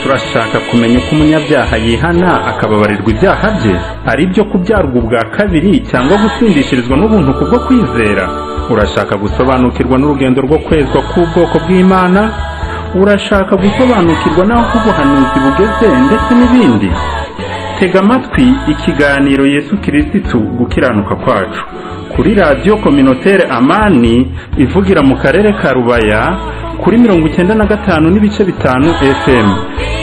bashaka kumenya uko umunyabyaha yihana akababarirwa ibyaha bye ari ibyo kubyarwa ubwa kabiri cyangwa gutsindishirizwa n'ubuntu kubwo kwizera urashaka gusobanukirwa n'urugendo rwo kwezwa k'ubwoko bw'imana urashaka gusobanukirwa n'aho ubuhanuzi bugeze ndetse n'ibindi tega amatwi ikiganiro yesu kirisitu gukiranuka kwacu kuri radiyo kominotere amani ivugira mu karere ka rubaya kuri mirongo icyenda na gatanu n'ibice bitanu fm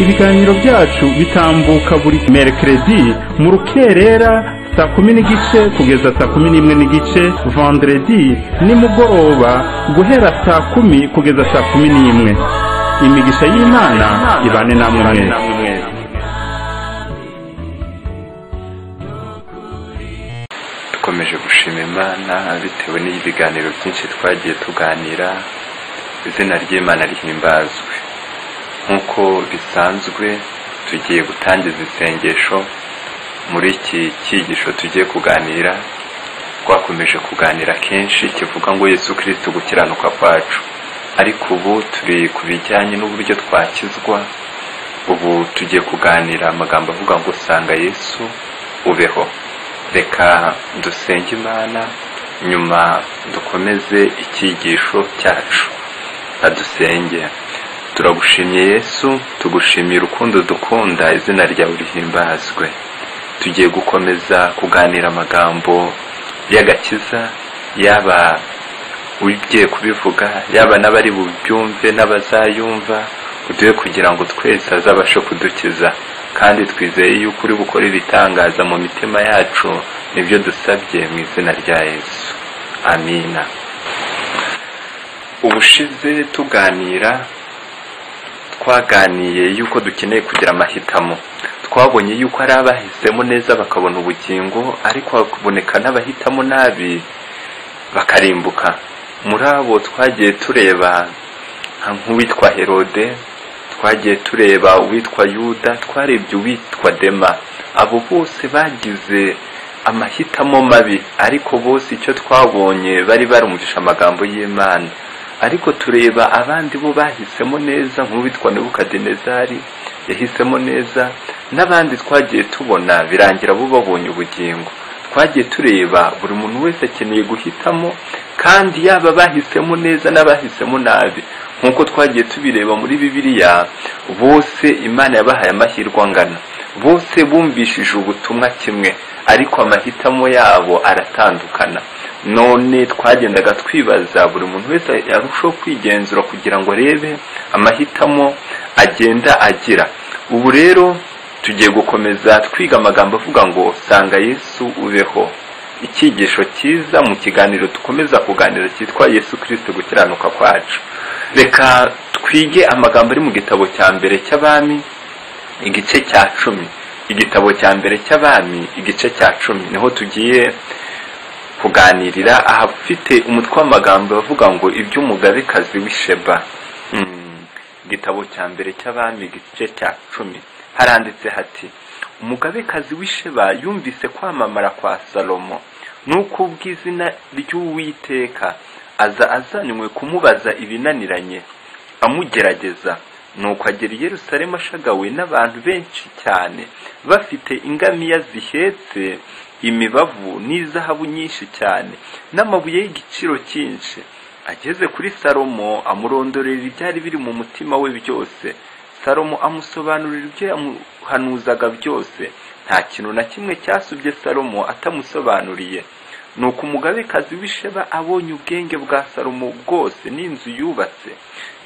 ibiganiro byacu bitambuka buri merekeredi mu rukerera saa kumi n'igice kugeza saa kumi n'imwe n'igice vendredi nimugoroba guhera saa kumi kugeza saa kumi n'imwe imigisha y'imana ibane namwe mwese dukomeje gushima imana bitewe n'ibiganiro byinshi twagiye tuganira izina ry'imana rihimbazwe nk'uko bisanzwe tugiye gutangiza isengesho muri iki cyigisho tugiye kuganira twakomeje kuganira kenshi kivuga ngo yesu kirisiti gukiranuka kwacu ariko ubu turi ku bijyanye n'uburyo twakizwa ubu tugiye kuganira amagambo avuga ngo usanga yesu ubeho reka dusenge imana nyuma dukomeze icyigisho cyacu adusenge turagushimiye yesu tugushimiye urukundo dukunda izina ryawe rihimbazwe tugiye gukomeza kuganira amagambo y'agakiza yaba ugiye kubivuga yaba n'abari bubyumve n'abazayumva uduhe kugira ngo twese azabashe kudukiza kandi twizeye yuko uri bukore ibitangaza mu mitima yacu nibyo dusabye mu izina rya yesu amina ubushize tuganira twaganiye yuko dukeneye kugira amahitamo twabonye yuko hari abahisemo neza bakabona ubugingo ariko hakaboneka n'abahitamo nabi bakarimbuka muri abo twagiye tureba nka nk'uwitwa herode twagiye tureba uwitwa yuda twarebye uwitwa dema abo bose bagize amahitamo mabi ariko bose icyo twabonye bari barumvisha amagambo y'imana ariko tureba abandi bo bahisemo neza nk'uwitwa nebukadinezari yahisemo neza n'abandi twagiye tubona birangira bo babonye ubugingo twagiye tureba buri muntu wese akeneye guhitamo kandi yaba bahisemo neza n'abahisemo nabi nk'uko twagiye tubireba muri bibiliya bose imana yabahaye amahirwe angana bose bumvishije ubutumwa kimwe ariko amahitamo yabo aratandukana none twagendaga twibaza buri muntu wese arushaho kwigenzura kugira ngo arebe amahitamo agenda agira ubu rero tugiye gukomeza twiga amagambo avuga ngo sanga yesu ubeho icyigisho cyiza mu kiganiro dukomeza kuganira cyitwa yesu kirisiti gukiranuka kwacu reka twige amagambo ari mu gitabo cya mbere cy'abami igice cya cumi igitabo cya mbere cy'abami igice cya cumi niho tugiye kuganirira ahafite umutwe w'amagambo avuga ngo iby'umugabekazi w'isheba igitabo cya mbere cy'abami igice cya cumi haranditse hati umugabekazi w'isheba yumvise kwamamara kwa salomo nuko ubw'izina ry'uwiteka aza azanywe kumubaza ibinaniranye amugerageza nuko agera i yerusalemu ashagawe n'abantu benshi cyane bafite ingamiya zihetse imibavu n'izahabu nyinshi cyane n'amabuye y'igiciro cyinshi ageze kuri salomo amurondorera ibyari biri mu mutima we byose salomo amusobanurira ibyo yamuhanuzaga byose nta kintu na kimwe cyasubye salomo atamusobanuriye ni uko umugabekazi w'isheba abonye ubwenge bwa salomo bwose n'inzu yubatse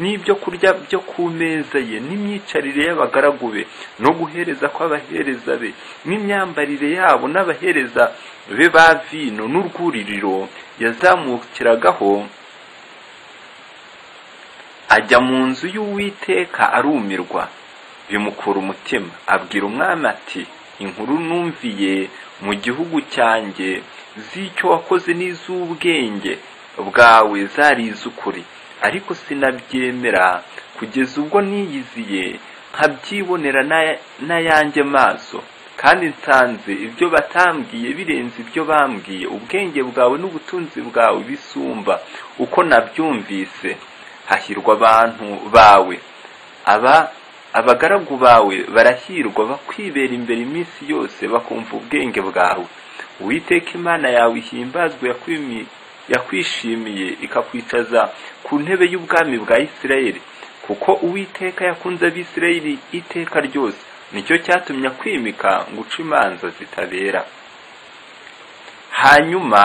n'ibyo kurya byo ku meza ye n'imyicarire y'abagaragu be no guhereza kw'abahereza be n'imyambarire yabo n'abahereza be ba vino n'urwuririro yazamukiragaho ajya mu nzu y'uwiteka arumirwa bimukura umutima abwira umwami ati inkuru numviye mu gihugu cyanjye z'icyo wakoze n'iz'ubwenge bwawe zarize ukuri ariko sinabyemera kugeza ubwo niyiziye nkabyibonera n'ayanjye maso kandi nsanze ibyo batambwiye birenze ibyo bambwiye ubwenge bwawe n'ubutunzi bwawe bisumba uko nabyumvise hahirwa abantu bawe aba abagaragu bawe barahirwa bakwibera imbere iminsi yose bakumva ubwenge bwawe uwiteka imana yawe ihimbazwe yakwimi- yakwishimiye ikakwicaza ku ntebe y'ubwami bwa isirayeli kuko uwiteka yakunze abisirayeli iteka ryose nicyo cyatumye akwimika ngo uce imanza zitabera hanyuma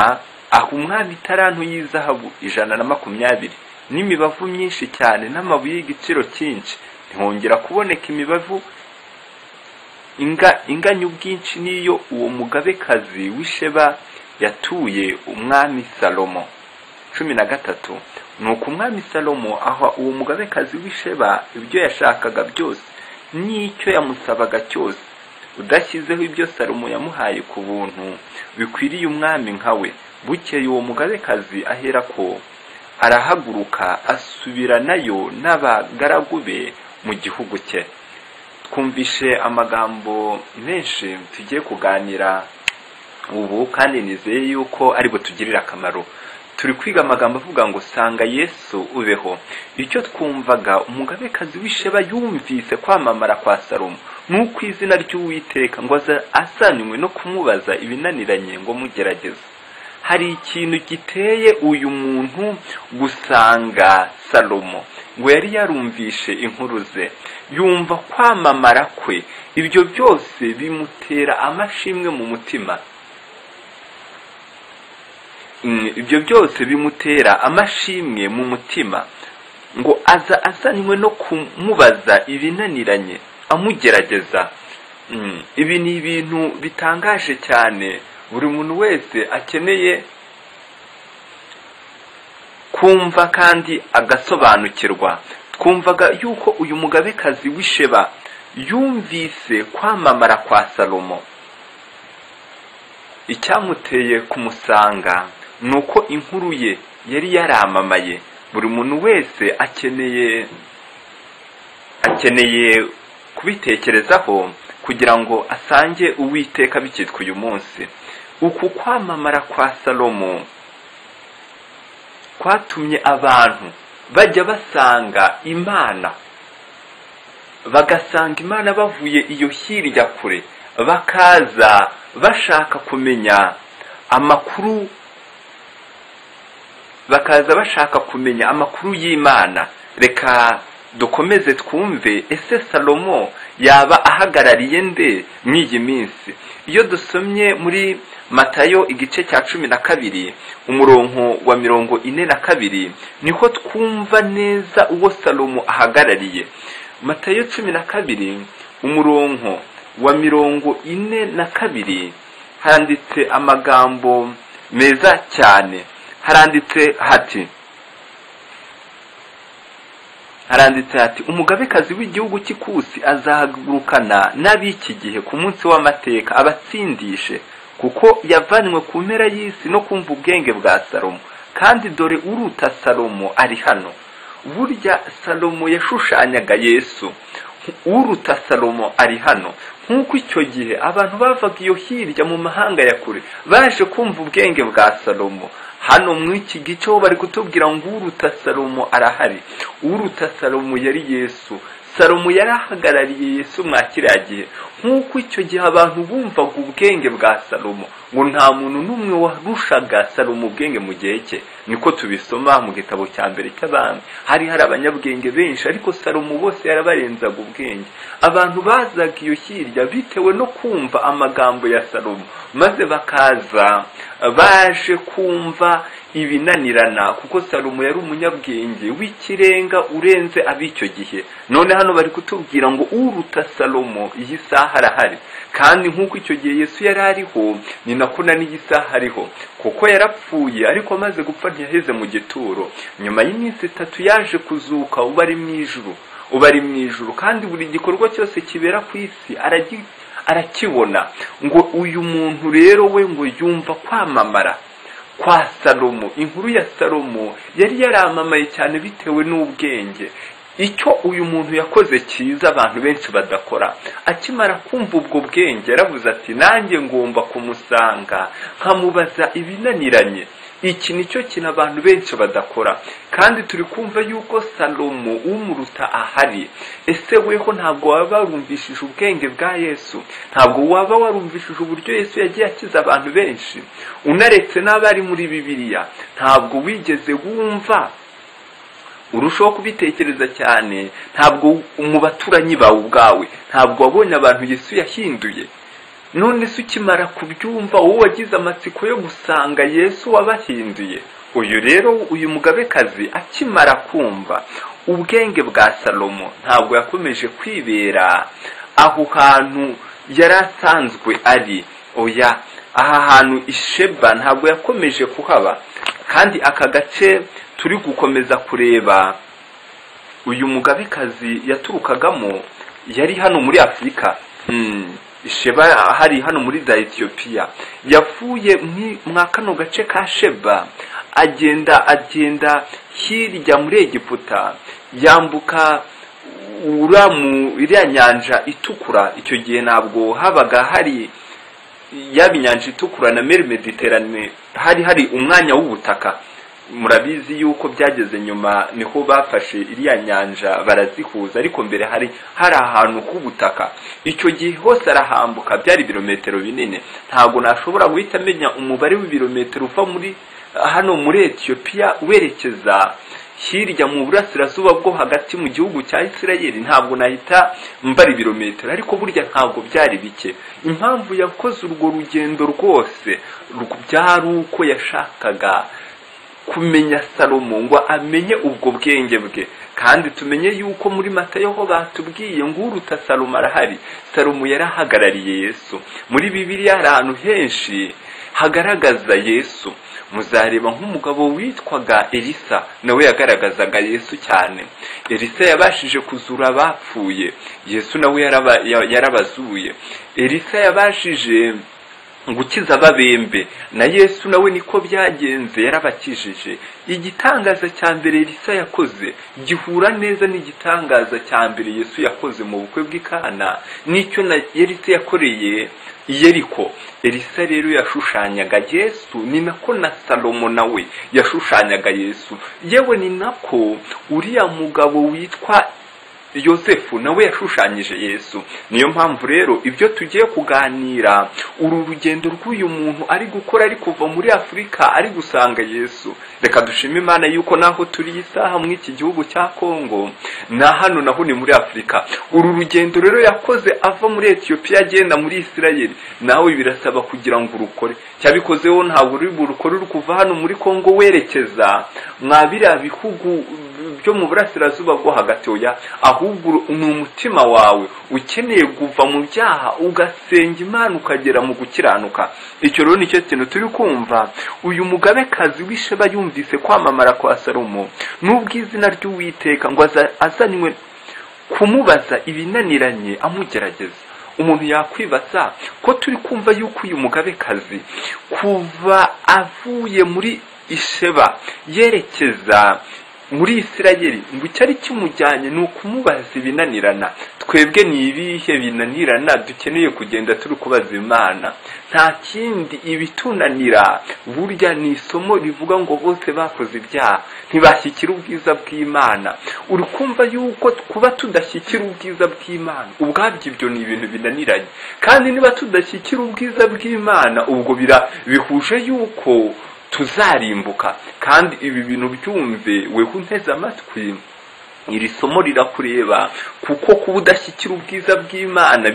aha umwami itarantu y'izahabu ijana na makumyabiri n'imibavu myinshi cyane n'amabuye y'igiciro cyinshi ntihongera kuboneka imibavu inga inganya ubwinshi n'iyo uwo mugabekazi w'isheba yatuye umwami salomo cumi na gatatu nuko umwami salomo aha uwo mugabekazi w'isheba ibyo yashakaga byose n'icyo yamusabaga cyose udashyizeho ibyo salomo yamuhaye ku buntu bikwiriye umwami nka we bukeye uwo mugabekazi ahera ko arahaguruka asubiranayo n'abagaragu be mu gihugu cye twumvishe amagambo menshi tugiye kuganira ubu kandi nizeye yuko ari butugirire akamaro turi kwiga amagambo avuga ngo sanga yesu ubeho icyo twumvaga umugabekazi w'isheba yumvise kwamamara kwa salomo n'uko izina ry'uwiteka ngo aza- asanywe no kumubaza ibinaniranye ngo mugerageze hari ikintu giteye uyu muntu gusanga salomo ngo yari yarumvishe inkuru ze yumva kwamamara kwe ibyo byose bimutera amashimwe mu mutima Mm, ibyo byose bimutera amashimwe mu mutima ngo aza azanywe no kumubaza ibinaniranye amugerageza Mm, ibi ni ibintu bitangaje cyane buri muntu wese akeneye kumva kandi agasobanukirwa twumvaga yuko uyu mugabekazi w'isheba yumvise kwamamara kwa salomo icyamuteye kumusanga ni uko inkuru ye yari yaramamaye buri muntu wese akeneye akeneye kubitekerezaho kugira ngo asange uwiteka bikitwa uyu munsi uku kwamamara kwa salomo kwatumye abantu bajya basanga imana bagasanga imana bavuye iyo hirya kure bakaza bashaka kumenya amakuru bakaza bashaka kumenya amakuru y'imana reka dukomeze twumve ese salomo yaba ahagarariye nde muri iyi minsi iyo dusomye muri matayo igice cya cumi na kabiri umurongo wa mirongo ine na kabiri niho twumva neza uwo salomo ahagarariye matayo cumi na kabiri umurongo wa mirongo ine na kabiri handitse amagambo meza cyane haranditse hati haranditse hati umugabekazi w'igihugu cy'ikusi azahagurukana n'ab'iki gihe ku munsi w'amateka abatsindishe kuko yavanywe ku mpera y'isi no kumva ubwenge bwa salomo kandi dore uruta salomo ari hano burya salomo yashushanyaga yesu uruta salomo ari hano nk'uko icyo gihe abantu bavaga iyo hirya mu mahanga ya kure baje kumva ubwenge bwa salomo hano muri iki gice ho bari kutubwira ngo uruta salomo arahari uruta salomo yari yesu salomo yari ahagarariye yesu mwa kiriya gihe nk'uko icyo gihe abantu bumvaga ubwenge bwa salomo ngo nta muntu n'umwe warushaga salomo ubwenge mu gihe cye niko tubisoma mu gitabo cya mbere cy'abami hari hari abanyabwenge benshi ariko salomo bose yarabarenzaga ubwenge abantu bazaga iyo hirya bitewe no kumva amagambo ya salomo maze bakaza baje kumva ibinanirana kuko salomo yari umunyabwenge w'ikirenga urenze ab'icyo gihe none hano bari kutubwira ngo uruta salomo iyi saha arahari kandi nk'uko icyo gihe yesu yari ariho ni nako na n'iyi saha ariho kuko yarapfuye ariko amaze gupfa ntiyaheze mu gituro nyuma y'iminsi itatu yaje kuzuka uba ari mu ijuru uba ari mu ijuru kandi buri gikorwa cyose kibera ku isi aragi- arakibona ngo uyu muntu rero we ngo yumva kwamamara kwa salomo inkuru ya salomo yari yaramamaye cyane bitewe n'ubwenge icyo uyu muntu yakoze cyiza abantu benshi badakora akimara kumva ubwo bwenge yaravuze ati nanjye ngomba kumusanga nkamubaza ibinaniranye iki ni cyo kintu abantu benshi badakora kandi turi kumva yuko salomo umuruta ahari ese weho ntabwo waba warumvishije ubwenge bwa yesu ntabwo waba warumvishije uburyo yesu yagiye akiza abantu benshi unaretse n'abari muri bibiliya ntabwo wigeze wumva urushaho kubitekereza cyane ntabwo mu baturanyi bawe ubwawe ntabwo wabonye abantu yesu yahinduye none se ukimara kubyumva wowe wagize amatsiko yo gusanga yesu wabahinduye uyu rero uyu mugabekazi akimara kumva ubwenge bwa salomo ntabwo yakomeje kwibera aho hantu yari asanzwe ari oya aha hantu isheba ntabwo yakomeje kuhaba kandi aka gace turi gukomeza kureba uyu mugabekazi yaturukagamo yari hano muri afurika sheba hari hano muri za etiyopiya yavuye mwa kano gace ka sheba agenda agenda hirya muri egiputa yambuka uramu iriya nyanja itukura icyo gihe ntabwo habaga hari yaba inyanja itukura na meri mediterane hari hari umwanya w'ubutaka murabizi yuko byageze nyuma niho bafashe iriya nyanja barazihuza ariko mbere hari hari ahantu h'ubutaka icyo gihe hose arahambuka byari ibirometero binini ntabwo nashobora guhita amenya umubare w'ibirometero uva muri hano muri etiyopiya werekeza hirya mu burasirazuba bwo hagati mu gihugu cya isirayeli ntabwo nahita mbara ibirometero ariko burya ntabwo byari bike impamvu yakoze urwo rugendo rwose byari uko yashakaga kumenya salomo ngo amenye ubwo bwenge bwe kandi tumenye yuko muri matayo ho batubwiye ngo uruta salomo arahari salomo yarahagarariye yesu muri bibiliya hari ahantu henshi hagaragaza yesu muzareba nk'umugabo witwaga elisa nawe yagaragazaga yesu cyane elisa yabashije kuzura abapfuye yesu nawe yarabazuye elisa yabashije gukiza ababembe na yesu nawe niko byagenze yarabakijije igitangaza cya mbere elisa yakoze gihura neza n'igitangaza cya mbere yesu yakoze mu bukwe bw'ikana n'icyo na elisa yakoreye yeriko elisa rero yashushanyaga yesu ni nako na salomo nawe yashushanyaga yesu yewe ni nako uriya mugabo witwa yosefu nawe yashushanyije yesu niyo mpamvu rero ibyo tugiye kuganira uru rugendo rw'uyu muntu ari gukora ari kuva muri afurika ari gusanga yesu reka dushime imana yuko naho turi isaha muri iki gihugu cya kongo na hano naho ni muri afurika uru rugendo rero yakoze ava muri etiyopiya agenda muri isirayeli nawe birasaba kugira ngo urukore cyabikozeho ntabwo uri burukore uri kuva hano muri kongo werekeza mwa biriya bihugu byo mu burasirazuba bwo hagati oya ahubwo ni umutima wawe ukeneye kuva mu byaha ugasenga imana ukagera mu gukiranuka icyo rero nicyo kintu turi kumva uyu mugabekazi w'isheba yumvise kwamamara kwa salomo n'ubwo izina ry'uwiteka ngo azanwe kumubaza ibinaniranye amugerageza umuntu yakwibaza ko turi kumva yuko uyu mugabekazi kuva avuye muri isheba yerekeza muri isirayeli ngo icyari kimujyanye ni ukumubaza ibinanirana twebwe ni ibihe binanirana dukeneye kugenda turi kubaza imana nta kindi ibitunanira burya ni isomo rivuga ngo bose bakoze ibyaha ntibashyikira ubwiza bw'imana uri kumva yuko kuba tudashyikira ubwiza bw'imana ubwabyo ibyo ni ibintu binaniranye kandi niba tudashyikira ubwiza bw'imana ubwo bira bihuje yuko tuzarimbuka kandi ibi bintu byumve weho unteze amatwi iri somo rirakureba kuko kuba udashyikira ubwiza bw'imana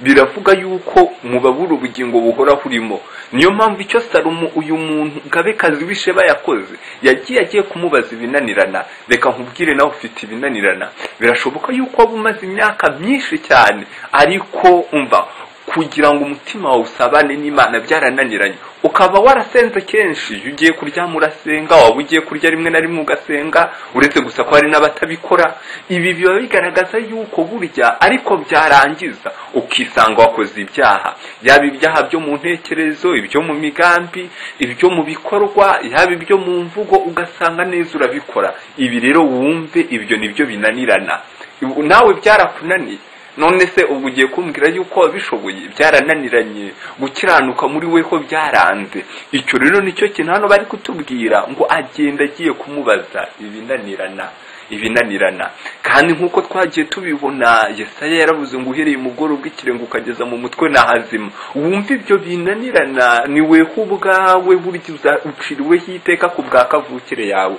biravuga yuko mubabura ubugingo buhoraho urimo niyo mpamvu icyo salomo uyu muntu gabekazi w'isheba yakoze yagiye agiye kumubaza ibinanirana reka nkubwire nawe ufite ibinanirana birashoboka yuko waba umaze imyaka myinshi cyane ariko umva kugira ngo umutima wawe usabane n'imana byarananiranye ukaba warasenze kenshi iyo ugiye kuryama urasenga waba ugiye kurya rimwe na rimwe ugasenga uretse gusa ko hari n'abatabikora ibi biba bigaragaza yuko burya ariko byarangiza ukisanga wakoze ibyaha yaba ibyaha byo mu ntekerezo ibyo mu migambi ibyo mu bikorwa yaba ibyo mu mvugo ugasanga neza urabikora ibi rero wumve ibyo nibyo binanirana nawe byarakunaniye none se ubwo ugiye kumbwira yuko wabishoboye byarananiranye gukiranuka muri we ko byaranze icyo rero nicyo kintu hano bari kutubwira ngo agenda agiye kumubaza ibinanirana ibinanirana kandi nk'uko twagiye tubibona yesaya yaravuze ngo uhereye umugoroba w'ikirenga ukageza mu mutwe ni ahazima wumva ibyo binanirana ni weho ubwawe burya uza- uciriweho iteka ku bwa kavukire yawe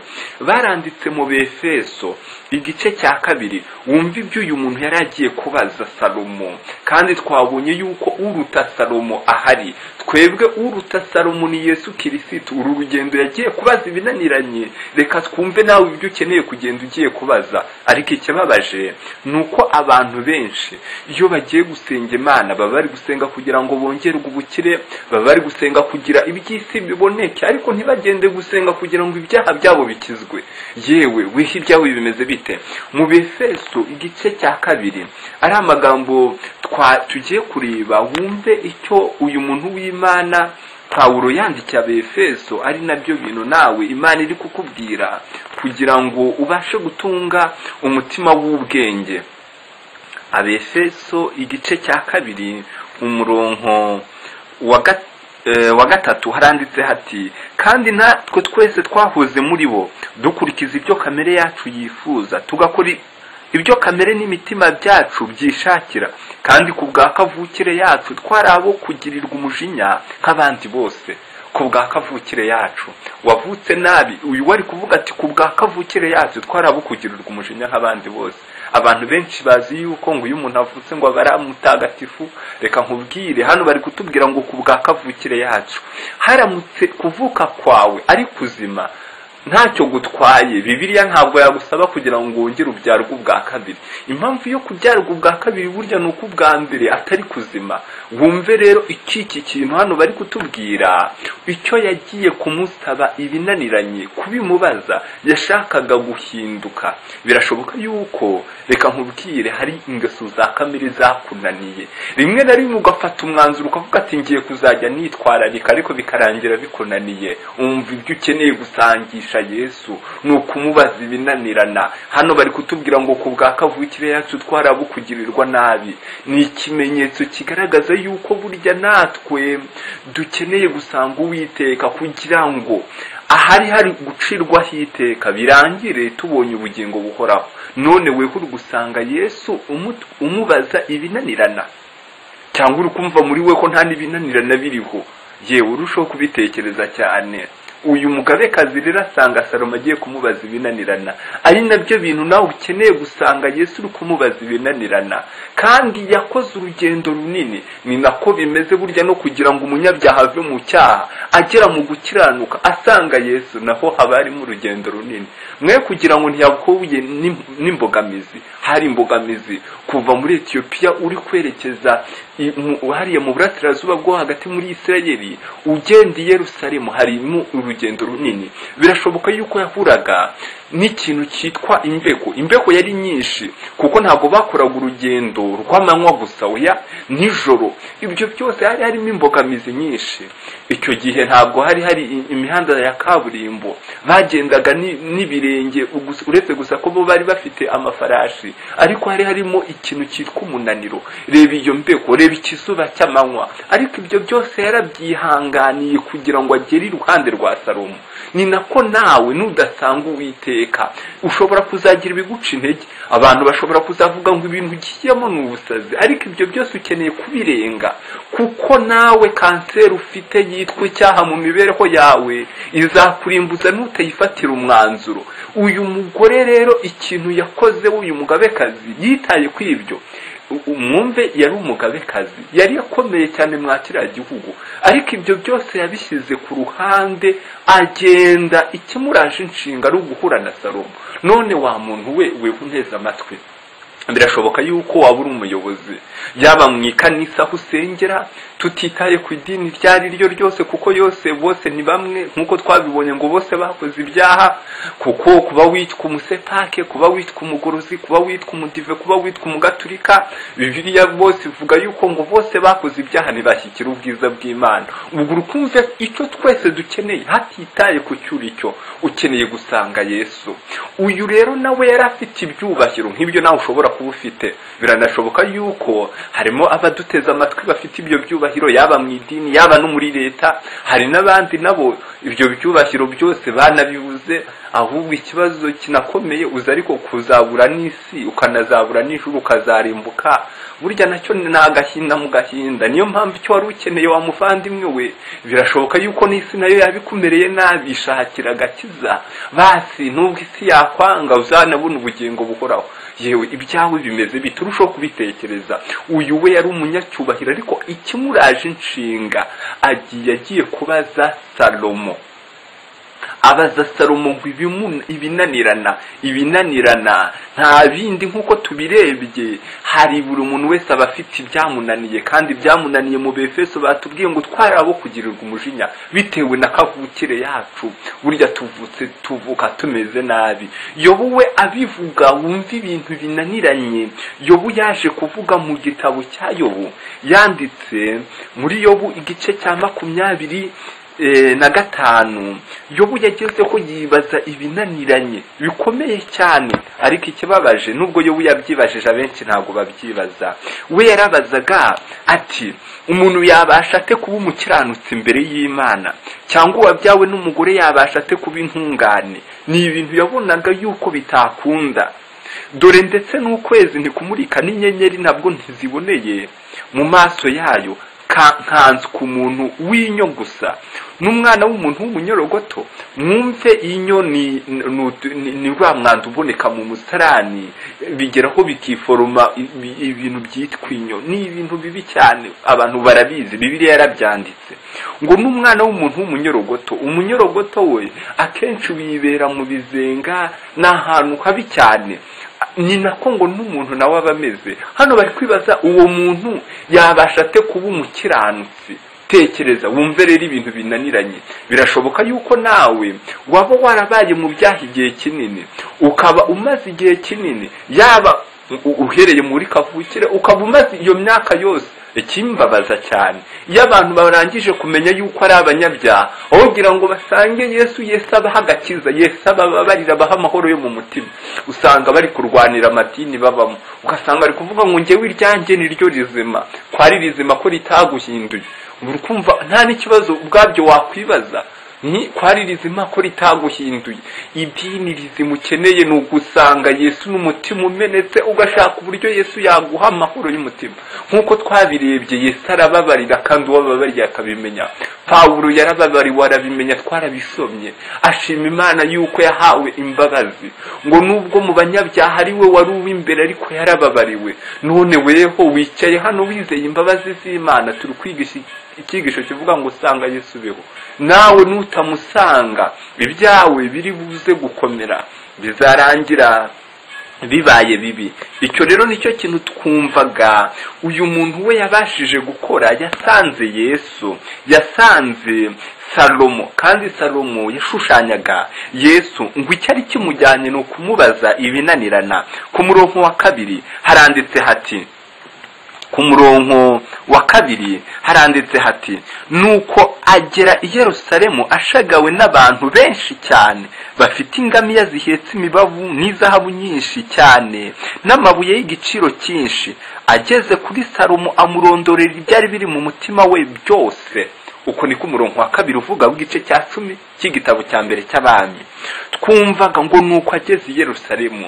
baranditse mu befeso igice cya kabiri wumva ibyo uyu muntu yari agiye kubaza salomo kandi twabonye yuko uruta salomo ahari twebwe uruta salomo ni yesu kirisitu uru rugendo yagiye kubaza ibinaniranye reka twumve nawe ibyo ukeneye kugenda ugiye kubaza ariko ikibabaje ni uko abantu benshi iyo bagiye gusenga imana baba bari gusenga kugira ngo bongerwe ubukire baba bari gusenga kugira iby'isi biboneke ariko ntibagende gusenga kugira ngo ibyaha byabo bikizwe yewe wiha ibyawe bimeze bite mu befeso igice cya kabiri ari amagambo twa tugiye kureba wumve icyo uyu muntu w'imana pawulo yandikiye abefeso ari nabyo bintu nawe imana iri kukubwira kugira ngo ubashe gutunga umutima w'ubwenge abefeso igice cya kabiri umurongo wa ga- eh, wa gatatu haranditse hati kandi natwe twese twahoze muri bo dukurikiza ibyo kamere yacu yifuza tugakora i- ibyo kamere n'imitima byacu byishakira kandi ku bwa kavukire yacu twari abo kugirirwa umujinya nk'abandi bose ku bwa kavukire yacu wavutse nabi uyu wari kuvuga ati ku bwa kavukire yacu twari abo kugirirwa umujinya nk'abandi bose abantu benshi bazi yuko ngo iyo umuntu avutse ngo aba ari mutagatifu reka nkubwire hano bari kutubwira ngo ku bwa kavukire yacu haramutse kuvuka kwawe ari kuzima ntacyo gutwaye bibiliya ntabwo yagusaba kugira ngo wongere ubyarwe ubwa kabiri impamvu yo kubyarwa ubwa kabiri burya ni uko ubwa mbere atari kuzima wumve rero iki iki kintu hano bari kutubwira icyo yagiye kumusaba ibinaniranye kubimubaza yashakaga guhinduka birashoboka yuko reka nkubwire hari ingeso za kamere zakunaniye rimwe na rimwe ugafata umwanzuro ukavuga ati ngiye kuzajya nitwararika ariko bikarangira bikunaniye umva ibyo ukeneye gusangisha yesu ni ukumubaza ibinanirana hano bari kutubwira ngo ku bwa kavukire yacu twarabu kugirirwa nabi ni ikimenyetso kigaragaza yuko burya natwe dukeneye gusanga uwiteka kugira ngo ahari hari gucirwaho iteka birangire tubonye ubugingo buhoraho none weho uri gusanga yesu umu- umubaza ibinanirana cyangwa uri kumva muri we ko nta n'ibinanirana biriho yewe urushaho kubitekereza cyane uyu mugabekazi rero asanga salomo agiye kumubaza ibinanirana ari nabyo bintu nawe ukeneye gusanga yesu uri kumubaza ibinanirana kandi yakoze urugendo runini ni nako bimeze burya no kugira ngo umunyabyaha ave mu cyaha agera mu gukiranuka asanga yesu naho haba harimo urugendo runini mwe kugira ngo ntiyahuye n'im- n'imbogamizi hari imbogamizi kuva muri etiyopiya uri kwerekeza i- mu- hariya mu burasirazuba bwo hagati muri isirayeli ugenda i yerusalemu harimo urugendo runini birashoboka yuko yahuraga n'ikintu cyitwa imbeho imbeho yari nyinshi kuko ntabwo bakoraga urugendo rw'amanywa gusa oya nijoro ibyo byose hari harimo imbogamizi nyinshi icyo gihe ntabwo hari hari i- imihanda ya kaburimbo bagendaga ni- n'ibirenge ugus- uretse gusa ko bo bari bafite amafarashi ariko hari harimo ikintu cyitwa umunaniro reba iyo mbeko reba ikizuba cy'amanywa ariko ibyo byose yarabyihanganiye kugira ngo agere iruhande rwa salomo ni nako nawe nudasanga uwiteka ushobora kuzagira ibiguca intege abantu bashobora kuzavuga ngo ibintu ugiyemo ni ubusazi ariko ibyo byose ukeneye kubirenga kuko nawe kanseri ufite yitwa icyaha mu mibereho yawe izakurimbuza n'utayifatira umwanzuro uyu mugore rero ikintu yakoze w'uyu mugabekazi yitaye kuri ibyo U- umwumve yari umugabekazi yari akomeye cyane mwa kiriya gihugu ariko ibyo byose yabishyize ku ruhande agenda ikimuraje inshinga ari uguhura na salomo none wa muntu we weho unteze amatwi birashoboka yuko waba uri umuyobozi yaba mu ikanisa aho usengera tutitaye ku idini iryo ari ryo ryose kuko yose bose ni bamwe nk'uko twabibonye ngo bose bakoze ibyaha kuko kuba witwa umusepake kuba witwa umuguruzi kuba witwa umudive kuba witwa umugaturika bibiliya bose ivuga yuko ngo bose bakoze ibyaha ntibashyikire ubwiza bw'imana ubwo urukumve icyo twese dukeneye hatitaye ku cyo uri cyo ukeneye gusanga yesu uyu rero nawe yari afite ibyubahiro nk'ibyo nawe ushobora kuba ufite biranashoboka yuko harimo abaduteze amatwi bafite ibyo byubahiro icyubahiro yaba mu idini yaba no muri leta hari n'abandi nabo ibyo byubahiro byose banabibuze ahubwo ikibazo kinakomeye uza ariko kuzabura n'isi ukanazabura n'ijuru ukazarimbuka burya nacyo ni agahinda mu gahinda niyo mpamvu icyo wari ukeneye wa muvandimwe we birashoboka yuko n'isi nayo yabikumereye nabi ishakira agakiza basi nubwo isi yakwanga uzanabona ubugingo buhoraho yewe ibyawe bimeze bite urushaho kubitekereza uyu we yari umunyacyubahiro ariko ikimuraje inshinga agiye agiye kubaza salomo abaza salomo ngo ibinanirana ibinanirana nta bindi nk'uko tubirebye hari buri muntu wese aba afite ibyamunaniye kandi ibyamunaniye mu befeso batubwiye ngo twari abo kugirirwa umujinya bitewe na kavukire yacu burya tuvutse tuvuka tumeze nabi yobu we abivuga wumva ibintu binaniranye yobu yaje kuvuga mu gitabo cya yobu yanditse muri yobu igice cya makumyabiri na gatanu yobu yageze ko yibaza ibinaniranye bikomeye cyane ariko ikibabaje nubwo yobu yabyibajije abenshi ntabwo babyibaza we yarabazaga ati umuntu yabasha ate kuba umukiranutsi imbere y'imana cyangwa uwabyawe n'umugore yabasha ate kuba intungane ni ibintu yabonaga yuko bitakunda dore ndetse n'ukwezi ntikumurika n'inyenyeri nabwo ntiziboneye mu maso yayo kankanze ku muntu w'inyo gusa n'umwana w'umuntu w'umunyorogoto mwumve inyo ni ni rwa mwanda uboneka mu musarani bigeraho bikiforoma ibintu byitwa inyo ni ibintu bibi cyane abantu barabizi bibiriya yarabyanditse ngo n'umwana w'umuntu w'umunyorogoto umunyorogoto we akenshi wibera mu bizenga ni ahantu habi cyane ni nako ngo n'umuntu nawe aba ameze hano bari kwibaza uwo muntu yabasha ate kuba umukiranutsi tekereza wumve rero ibintu binaniranye birashoboka yuko nawe waba warabaye mu byaha igihe kinini ukaba umaze igihe kinini yaba uhereye muri kavukire ukaba umaze iyo myaka yose ikimbabaza cyane iyo abantu barangije kumenya yuko ari abanyabyaha wogira ngo basange yesu yesu abaha agakiza yesu abababarira abaha amahoro yo mu mutima usanga bari kurwanira amadini babamo ugasanga bari kuvuga ngo ngewe iryanjye ni ryo rizima kwari rizima ko ritaguhinduye uri kumva nta n'ikibazo ubwabyo wakwibaza ni kwari rizima ko ritaguhinduye idini rizima ukeneye ni ugusanga yesu n'umutima umenetse ugashaka uburyo yesu yaguha amahoro y'umutima nk'uko twabirebye yesu arababarira kandi uwababariye akabimenya pawuro yarababariwe arabimenya twarabisomye ashima imana yuko yahawe imbabazi ngo nubwo mu banyabyaha ari we wari uw'imbere ariko yarababariwe none weho wicaye hano wizeye imbabazi z'imana turi kwigisha icyigisho kivuga ngo usanga yesu beho nawe nutamusanga ibyawe biri buze gukomera bizarangira bibaye bibi icyo rero nicyo kintu twumvaga uyu muntu we yabashije gukora yasanze yesu yasanze salomo kandi salomo yashushanyaga yesu ngo icyari kimujyanye ni ukumubaza ibinanirana ku murongo wa kabiri haranditse hati ku murongo wa kabiri haranditse hati nuko agera i yerusalemu ashagawe n'abantu benshi cyane bafite ingamiya zihetse imibavu n'izahabu nyinshi cyane n'amabuye y'igiciro cyinshi ageze kuri salomo amurondorera ibyari biri mu mutima we byose uko niko umurongo wa kabiri uvuga w'igice cya cumi cy'igitabo cya mbere cy'abami twumvaga ngo nuko ageze i yerusalemu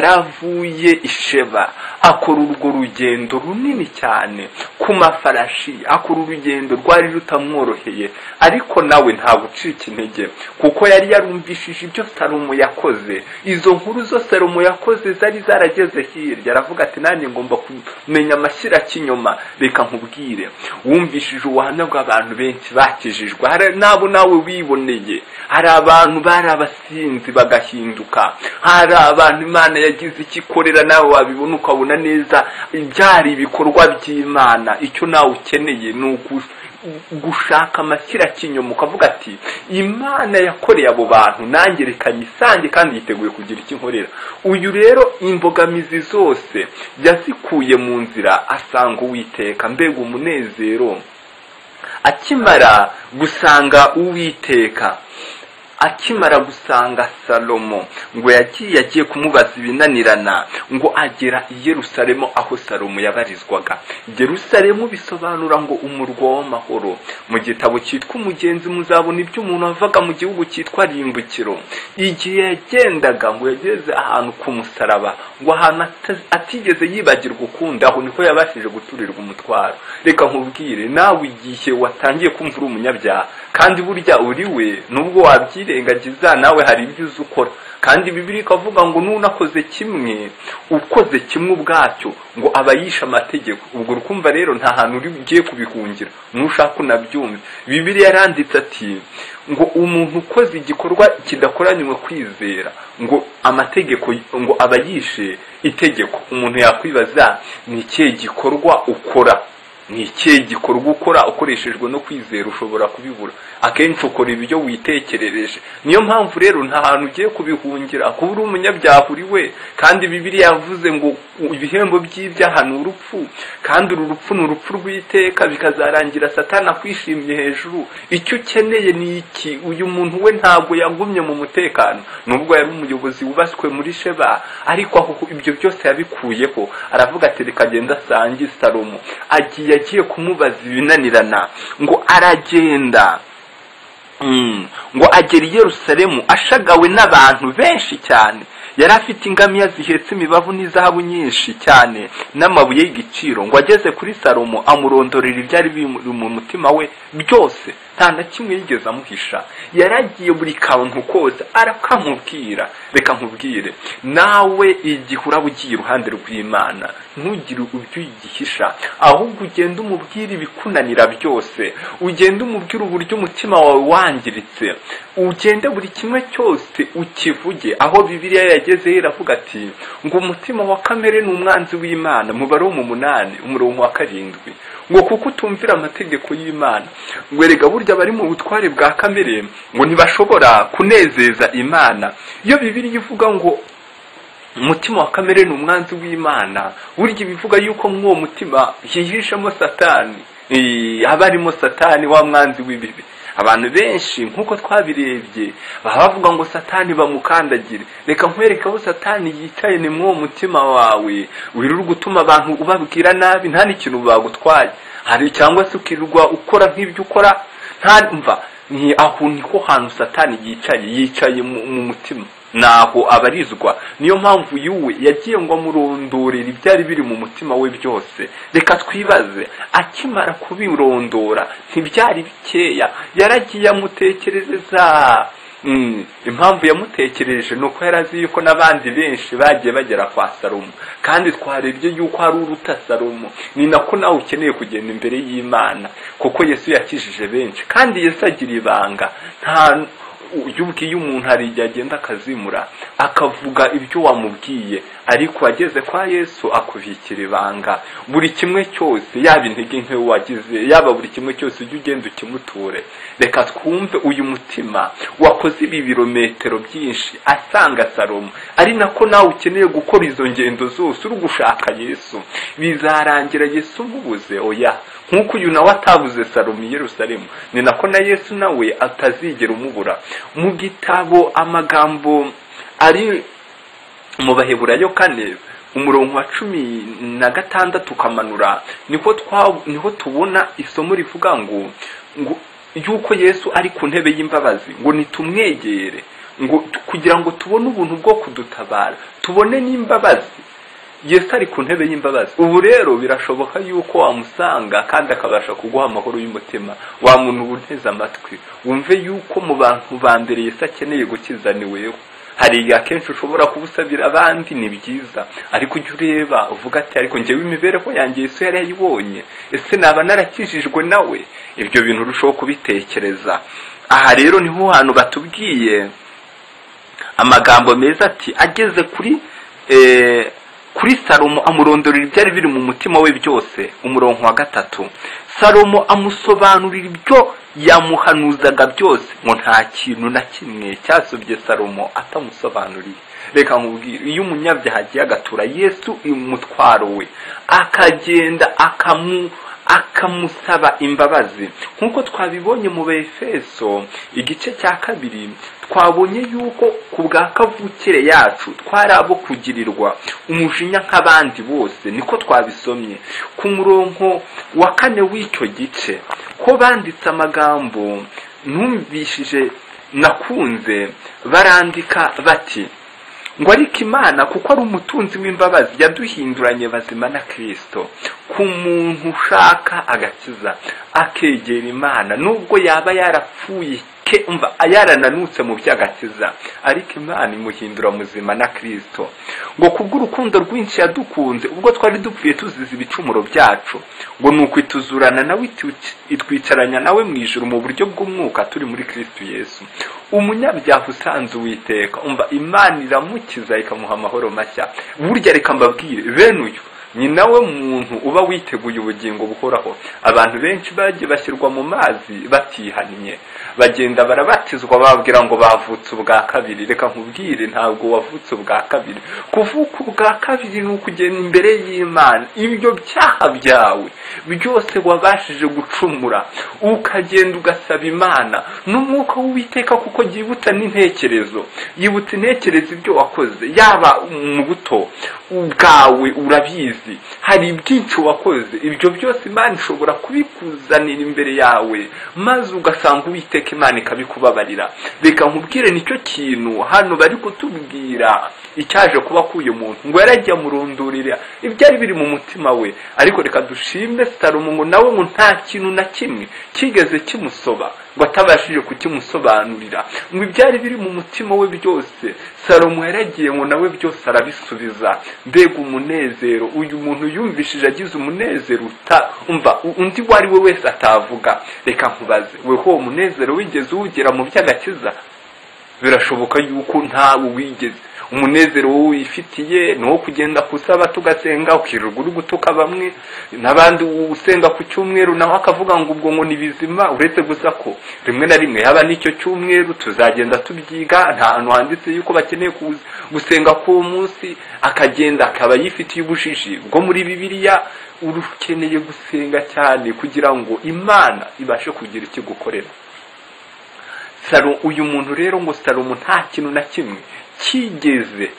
yaravuye isheba akora urwo rugendo runini cyane ku mafarashi akora urugendo rwari rutamworoheye ariko nawe nta gucika intege kuko yari yarumvishije ibyo salomo yakoze izo nkuru zo salomo yakoze zari zarageze hirya aravuga ati nanjye ngomba kumenya amashyira cy'inyuma reka nkubwire wumvishije ubuhamya bw'abantu benshi bakijijwe hari n'abo nawe wiboneye bakomeye hari abantu bari abasinzi bagahinduka hari abantu imana yagize icyo ikorera nawe wabibona ukabona neza byari ibikorwa by'imana icyo nawe ukeneye ni ugu- gushaka amashyira kinyoma ukavuga ati imana yakoreye abo bantu nanjye reka nyisange kandi yiteguye kugira icyo inkorera uyu rero imbogamizi zose yazikuye mu nzira asanga uwiteka mbega umunezero akimara gusanga uwiteka akimara gusanga salomo ngo yagiye yagiye kumubaza ibinanirana ngo agera i yerusalemu aho salomo yabarizwaga yerusalemu bisobanura ngo umurwa w'amahoro mu gitabo cyitwa umugenzi muzabona ibyo umuntu wavaga mu gihugu cyitwa rimbukiro igihe yagendaga ngo yageze ahantu ku musaraba ngo ahantu ata- atigeze yibagirwa ukundi aho niho yabashije guturirwa umutwaro reka nkubwire nawe igihe watangiye kumva uri umunyabyaha kandi burya uri we nubwo wabyirengagiza nawe hari ibyo uzi ukora kandi bibiri ikavuga ngo n'unakoze kimwe ukoze kimwe ubwacyo ngo aba yishe amategeko ubwo rukumva rero nta hantu uri ugiye kubihungira nushaka unabyumve bibiri yaranditse ati ngo umuntu ukoze igikorwa kidakoranywe kwizera ngo amategeko ngo aba yishe itegeko umuntu yakwibaza ni ikihe gikorwa ukora ni ikihe gikorwa ukora ukoreshejwe no kwizera ushobora kubibura akenshi ukora ibyo witekerereje niyo mpamvu rero nta hantu ugiye kubihungira kuba uri umunyabyaha uri we kandi bibiri yavuze ngo ibihembo by'ibyaha ni urupfu kandi uru rupfu ni urupfu rw'iteka bikazarangira satani akwishimye hejuru icyo ukeneye ni iki uyu muntu we ntabwo yagumye mu mutekano nubwo yari umuyobozi wubaswe muri sheba ariko aho ibyo byose yabikuyeho aravuga ati reka agenda asange salomo agiye agiye kumubaza ibinanirana ngo aragenda Mm. ngo agera i yerusalemu ashagawe n'abantu benshi cyane yari afite ingamiya zihetse imibavu n'izahabu nyinshi cyane n'amabuye y'igiciro ngo ageze kuri salomo amurondorera ibyari biri mu mutima we byose nta na kimwe yigeze amuhisha yaragiye buri kantu kose arakamubwira reka nkubwire nawe igihe uraba ugiye iruhande rw'imana ntugire ibyo uyigisha ahubwo ugende umubwire ibikunanira byose ugende umubwire uburyo umutima wawe wangiritse ugende buri kimwe cyose ukivuge aho bibiliya yageze iravuga ati ngo umutima wa kamere ni umwanzi w'imana mubare wo mu munani umurongo wa karindwi ngo kuko utumvira amategeko y'imana ngo erega burya bari mu butware bwa kamere ngo ntibashobora kunezeza imana iyo bibiliya ivuga ngo umutima wa kamere ni umwanzi w'imana burya ibivuga yuko muri uwo mutima hihishemo satani Eh, haba harimo satani wa mwanzi w'ibibi abantu benshi nk'uko twabirebye baba bavuga ngo satani bamukandagire reka nkwereke aho satani yicaye ni muri uwo mutima wawe wirirwa utuma abantu ubabwira nabi nta n'ikintu bagutwaye hari cyangwa se ukirirwa ukora nk'ibyo ukora nta mva ni aho niko hantu satani yicaye yicaye mu mu mutima naho abarizwa niyo mpamvu yuwe yagiye ngo amurondorera ibyari biri mu mutima we byose reka twibaze akimara kubirondora ntibyari bikeya yaragiye amutekerereza Mm, impamvu yamutekereje ni uko yari azi yuko n'abandi benshi bagiye bagera kwa salomo kandi twarebye yuko hari uruta salomo ni nako nawe ukeneye kugenda imbere y'imana kuko yesu yakijije benshi kandi yesu agira ibanga nta iyo ubwiye umuntu hari igihe agenda akazimura akavuga ibyo wamubwiye ariko ageze kwa yesu akubikira ibanga buri kimwe cyose yaba intege nke wagize yaba buri kimwe cyose ujye ugenda ukimuture reka twumve uyu mutima wakoze ibi birometero byinshi asanga salomo ari nako nawe ukeneye gukora izo ngendo zose uri gushaka yesu bizarangira yesu umubuze oya nk'uko uyu nawe atabuze salomo i yerusalemu ni nako na yesu nawe atazigera umubura mu gitabo amagambo ari mu baheburayo kane umurongo wa cumi na gatandatu ukamanura niho twa niho tubona isomo rivuga ngo ngo yuko yesu ari ku ntebe y'imbabazi ngo nitumwegere ngo kugira ngo tubone ubuntu bwo kudutabara tubone n'imbabazi yesu ari ku ntebe y'imbabazi ubu rero birashoboka yuko wamusanga kandi akabasha kuguha amahoro y'umutima wa muntu uba uteze amatwi wumve yuko mu bantu ba mbere yesu akeneye gukiza ni wewe hari igihe akenshi ushobora kubusabira abandi ni byiza ariko ujya ureba uvuga ati ariko njyewe imibereho yanjye yesu yari yayibonye ese naba narakijijwe nawe ibyo bintu urushaho kubitekereza aha rero niho hantu batubwiye amagambo meza ati ageze kuri eh, kuri salomo amurondorera ibyari biri mu mutima we byose umurongo wa gatatu salomo amusobanurira ibyo yamuhanuzaga byose ngo nta kintu na kimwe cyasobye salomo atamusobanuriye reka nkubwire iyo umunyabyaha agiye agatura yesu umutwaro we akagenda akamu akamusaba imbabazi nk'uko twabibonye mu befeso igice cya kabiri twabonye yuko ku bwa kavukire yacu twari abo kugirirwa umujinya nk'abandi bose niko twabisomye ku murongo wa kane w'icyo gice ko banditse amagambo numvishije nakunze barandika bati ngo ariko imana kuko ari umutunzi w'imbabazi yaduhinduranye bazima na kirisito ku muntu ushaka agakiza akegera imana nubwo yaba yarapfuye mva yarananutse mu by'agakiza ariko imana imuhindura muzima na kirisito ngo kubw'urukundo rwinshi yadukunze ubwo twari dupfuye tuzize ibicumuro byacu ngo ni ukwituzurana nawe itwicaranya nawe mu ijoro mu buryo bw'umwuka turi muri kirisito yesu umunyabyaha usanze uwiteka umva imana iramukiza ikamuha amahoro mashya burya reka mbabwire bene uyu ni nawe muntu uba witeguye ubugingo buhoraho abantu benshi bagiye bashyirwa mu mazi batihannye bagenda barabatizwa bababwira ngo bavutse ubwa kabiri reka nkubwire ntabwo wavutse ubwa kabiri kuvuka ubwa kabiri ni ukugenda imbere y'imana ibyo byaha byawe byose wabashije gucumura ukagenda ugasaba imana n'umwuka w'uwiteka kuko yibutsa n'intekerezo yibutsa intekerezo ibyo wakoze yaba mu buto bwawe urabizi hari ibyinshi wakoze ibyo byose imana ishobora kubikuzanira imbere yawe maze ugasanga uwiteka imana ikabikubabarira reka nkubwire nicyo kintu hano bari kutubwira icyaje kuba k'uyu muntu ngo yarajya amurundurira ibyari biri mu mutima we ariko reka dushimbe salomo ngo nawe ngo nta kintu na kimwe kigeze kimusoba ngo atabashije kukimusobanurira ngo ibyari biri mu mutima we byose salomo yaragiye ngo nawe byose arabisubiza mbega umunezero uyu muntu yumvishije agize umunezero umva undi uwo ari we wese atavuga reka nkubaze weho uwo munezero wigeze uwugera mu by'agakiza birashoboka yuko ntawe wigeze umunezero wowe wifitiye ni uwo kugenda kusaba tugasenga ukirirwa uri gutuka bamwe n'abandi usenga ku cyumweru nawe akavuga ngo ubwo ngo ni bizima uretse gusa ko rimwe na rimwe yaba n'icyo cyumweru tuzagenda tubyiga nta hantu handitse yuko bakeneye gusenga k'uwo munsi akagenda akaba yifitiye ubujiji bwo muri bibiliya ukeneye gusenga cyane kugira ngo imana ibashe kugira icyo igukorera uyu muntu rero ngo salomo nta kintu na kimwe kigeze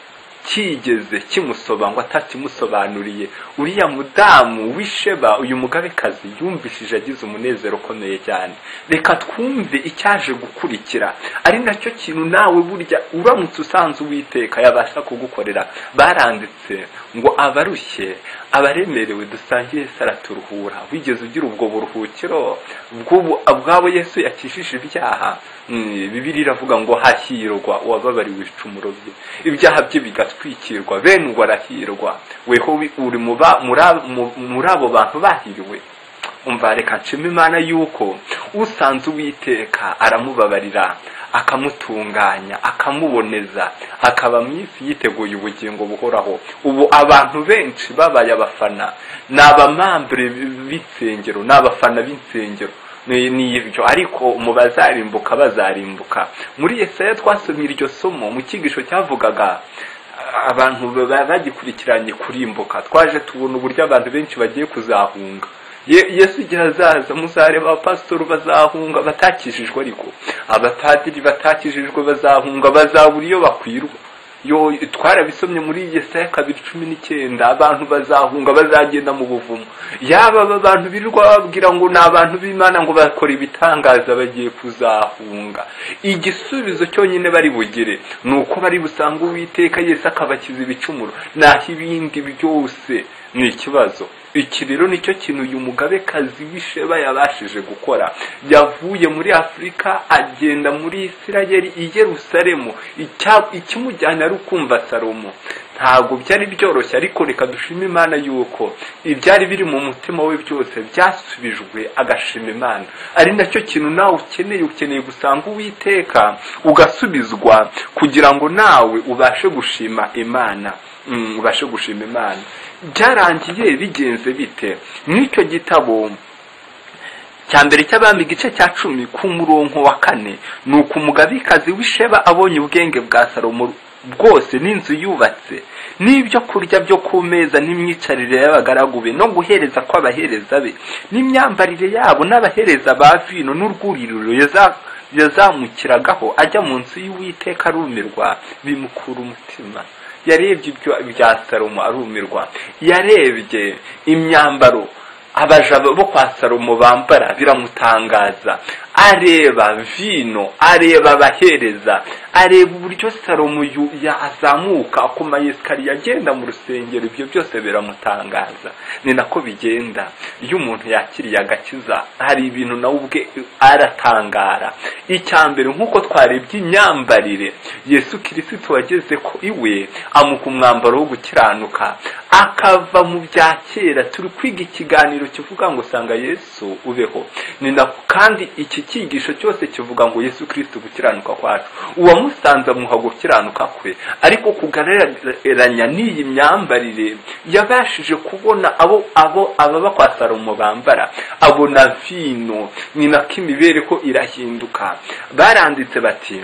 kigeze kimusoba ngo atakimusobanuriye uriya mudamu wisheba uyu mugabekazi yumvishije agize umunezero ukomeye cyane reka twumve icyaje gukurikira ari nacyo kintu nawe burya uramutse usanze uwiteka yabasha kugukorera baranditse ngo abarushye abaremerewe dusangiye saraturuhura wigeze ugira ubwo buruhukiro bwabo yesu yakishije ibyaha bibiri iravuga ngo hahirwa uwababariwe ibicumuro bye ibyaha bye bigatwikirwa bene ubwo arahirwa weho uri muri abo bantu bahiriwe umva reka nshima imana yuko usanze uwiteka aramubabarira akamutunganya akamuboneza akaba mu isi yiteguye ubugingo buhoraho ubu abantu benshi babaye abafana ni abamambure b'insengero ni abafana b'insengero ni ibyo ariko mu bazarimbuka bazarimbuka muri Yesaya twasomye iryo somo mu cyigisho cyavugaga abantu bagikurikiranye kurimbuka twaje tubona uburyo abantu benshi bagiye kuzahunga yesu igihe azaza muzareba abapasitori bazahunga batakijijwe ariko abapadiri batakijijwe bazahunga bazabura iyo bakwirwa yo twarabisomye muri yesaya kabiri cumi n'icyenda abantu bazahunga bazagenda mu buvumo yaba aba bantu birirwa babwira ngo ni abantu b'imana ngo bakora ibitangaza bagiye kuzahunga igisubizo cyonyine bari bugire ni uko bari busange uwiteka yesi akabakiza ibicumuro naho ibindi byose ni ikibazo iki rero nicyo kintu uyu mugabekazi w'isheba yabashije gukora yavuye muri afurika agenda muri isirayeli i yerusalemu Icya- ikimujyana ari ukumva salomo ntabwo byari byoroshye ariko reka dushima imana yuko ibyari biri mu mutima we byose byasubijwe agashima imana ari nacyo kintu nawe ukeneye ukeneye gusanga uwiteka ugasubizwa kugira ngo nawe ubashe gushima imana Mm, ubashe gushima imana byarangiye bigenze bite n'icyo gitabo cya mbere cy'abami igice cya cumi ku murongo wa kane ni uko umugabekazi w'isheba abonye ubwenge bwa salomo bwose n'inzu yubatse n'ibyo kurya byo ku meza n'imyicarire y'abagaragu be no guhereza kw'abahereza be n'imyambarire yabo n'abahereza ba vino n'urwuririro yaza- yazamukiragaho ajya mu nzu y'uwiteka arumirwa bimukura umutima yarebye ibyo bya salomo arumirwa yarebye imyambaro abaja bo kwa salomo bambara biramutangaza areba vino areba abahereza areba uburyo salomo yu- yazamuka ku mayesikariye agenda mu rusengero ibyo byose biramutangaza ni nako bigenda iyo umuntu yakiriye agakiza hari ibintu nawe ubwe aratangara icya mbere nk'uko twarebye imyambarire yesu kirisito wageze ko iwe amuka umwambaro wo gukiranuka akava mu bya kera turi kwiga ikiganiro kivuga ngo sanga yesu ubeho ni na kandi iki cyigisho cyose kivuga ngo yesu kirisito gukiranuka kwacu uwamusanze amuha gukiranuka kwe ariko kugararanya n'iyi myambarire yabashije kubona abo abo ababa kwa salomo bambara abona vino ni nako imibereho irahinduka baranditse bati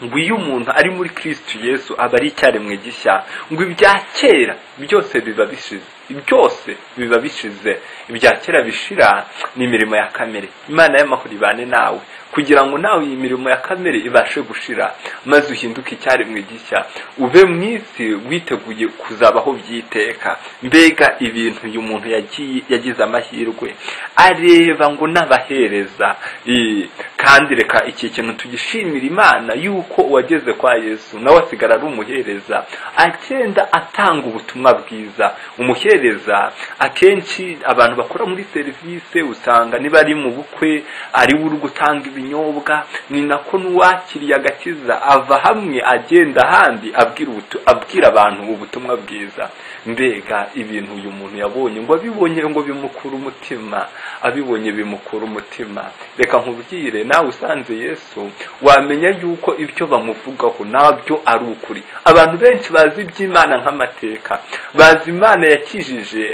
ngo iyo umuntu ari muri kristo yesu aba ari icyaremwe gishya ngo ibya kera byose biba bishize byose biba bishize ibya kera bishira ni imirimo ya kamere imana y'amahoro ibane nawe kugira ngo nawe iyi mirimo ya kamere ibashe gushira maze uhinduke icyaremwe gishya ube mu isi witeguye kuzabaho by'iteka mbega ibintu uyu muntu yagiye yagize amahirwe areba ngo n'abahereza i- kandi reka iki kintu tugishimira imana yuko uwageze kwa yesu nawe asigara ari umuhereza agenda atanga ubutumwa bwiza umuhereza akenshi abantu bakora muri serivisi usanga niba ari mu bukwe ari we uri gutanga ibinyobwa ni nako n'uwakiriye agakiza ava hamwe agenda ahandi abwira ubutu- abwira abantu ubutumwa bwiza mbega ibintu uyu muntu yabonye ngo abibonye ngo bimukura umutima abibonye bimukura umutima reka nkubwire nawe usanze yesu wamenya yuko ibyo bamuvugaho nabyo ari ukuri abantu benshi bazi iby'imana nk'amateka bazi imana yakijije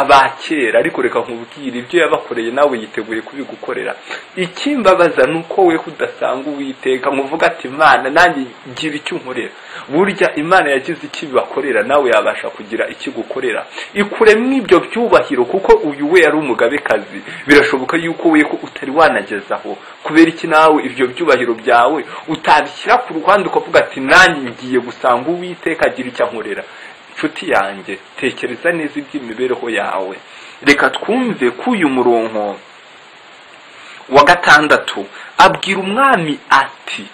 abakera ariko reka nkubwire ibyo yabakoreye nawe yiteguye kubigukorera ikimbabaza ni uko we udasanga uwiteka ngo uvuge ati imana nanjye gira icyo unkorera burya imana yagize icyo ibakorera nawe yabasha kugira icyo igukorera ikuremo ibyo byubahiro kuko uyu we yari umugabekazi birashoboka yuko we ko utari wanagezaho kubera iki nawe ibyo byubahiro byawe utabishyira ku ruhande ukavuga ati nanjye ngiye gusanga uwiteka agira icyo ankorera nshuti yanjye tekereza neza iby'imibereho yawe reka twumve ko uyu muronko wa gatandatu abwira umwami ati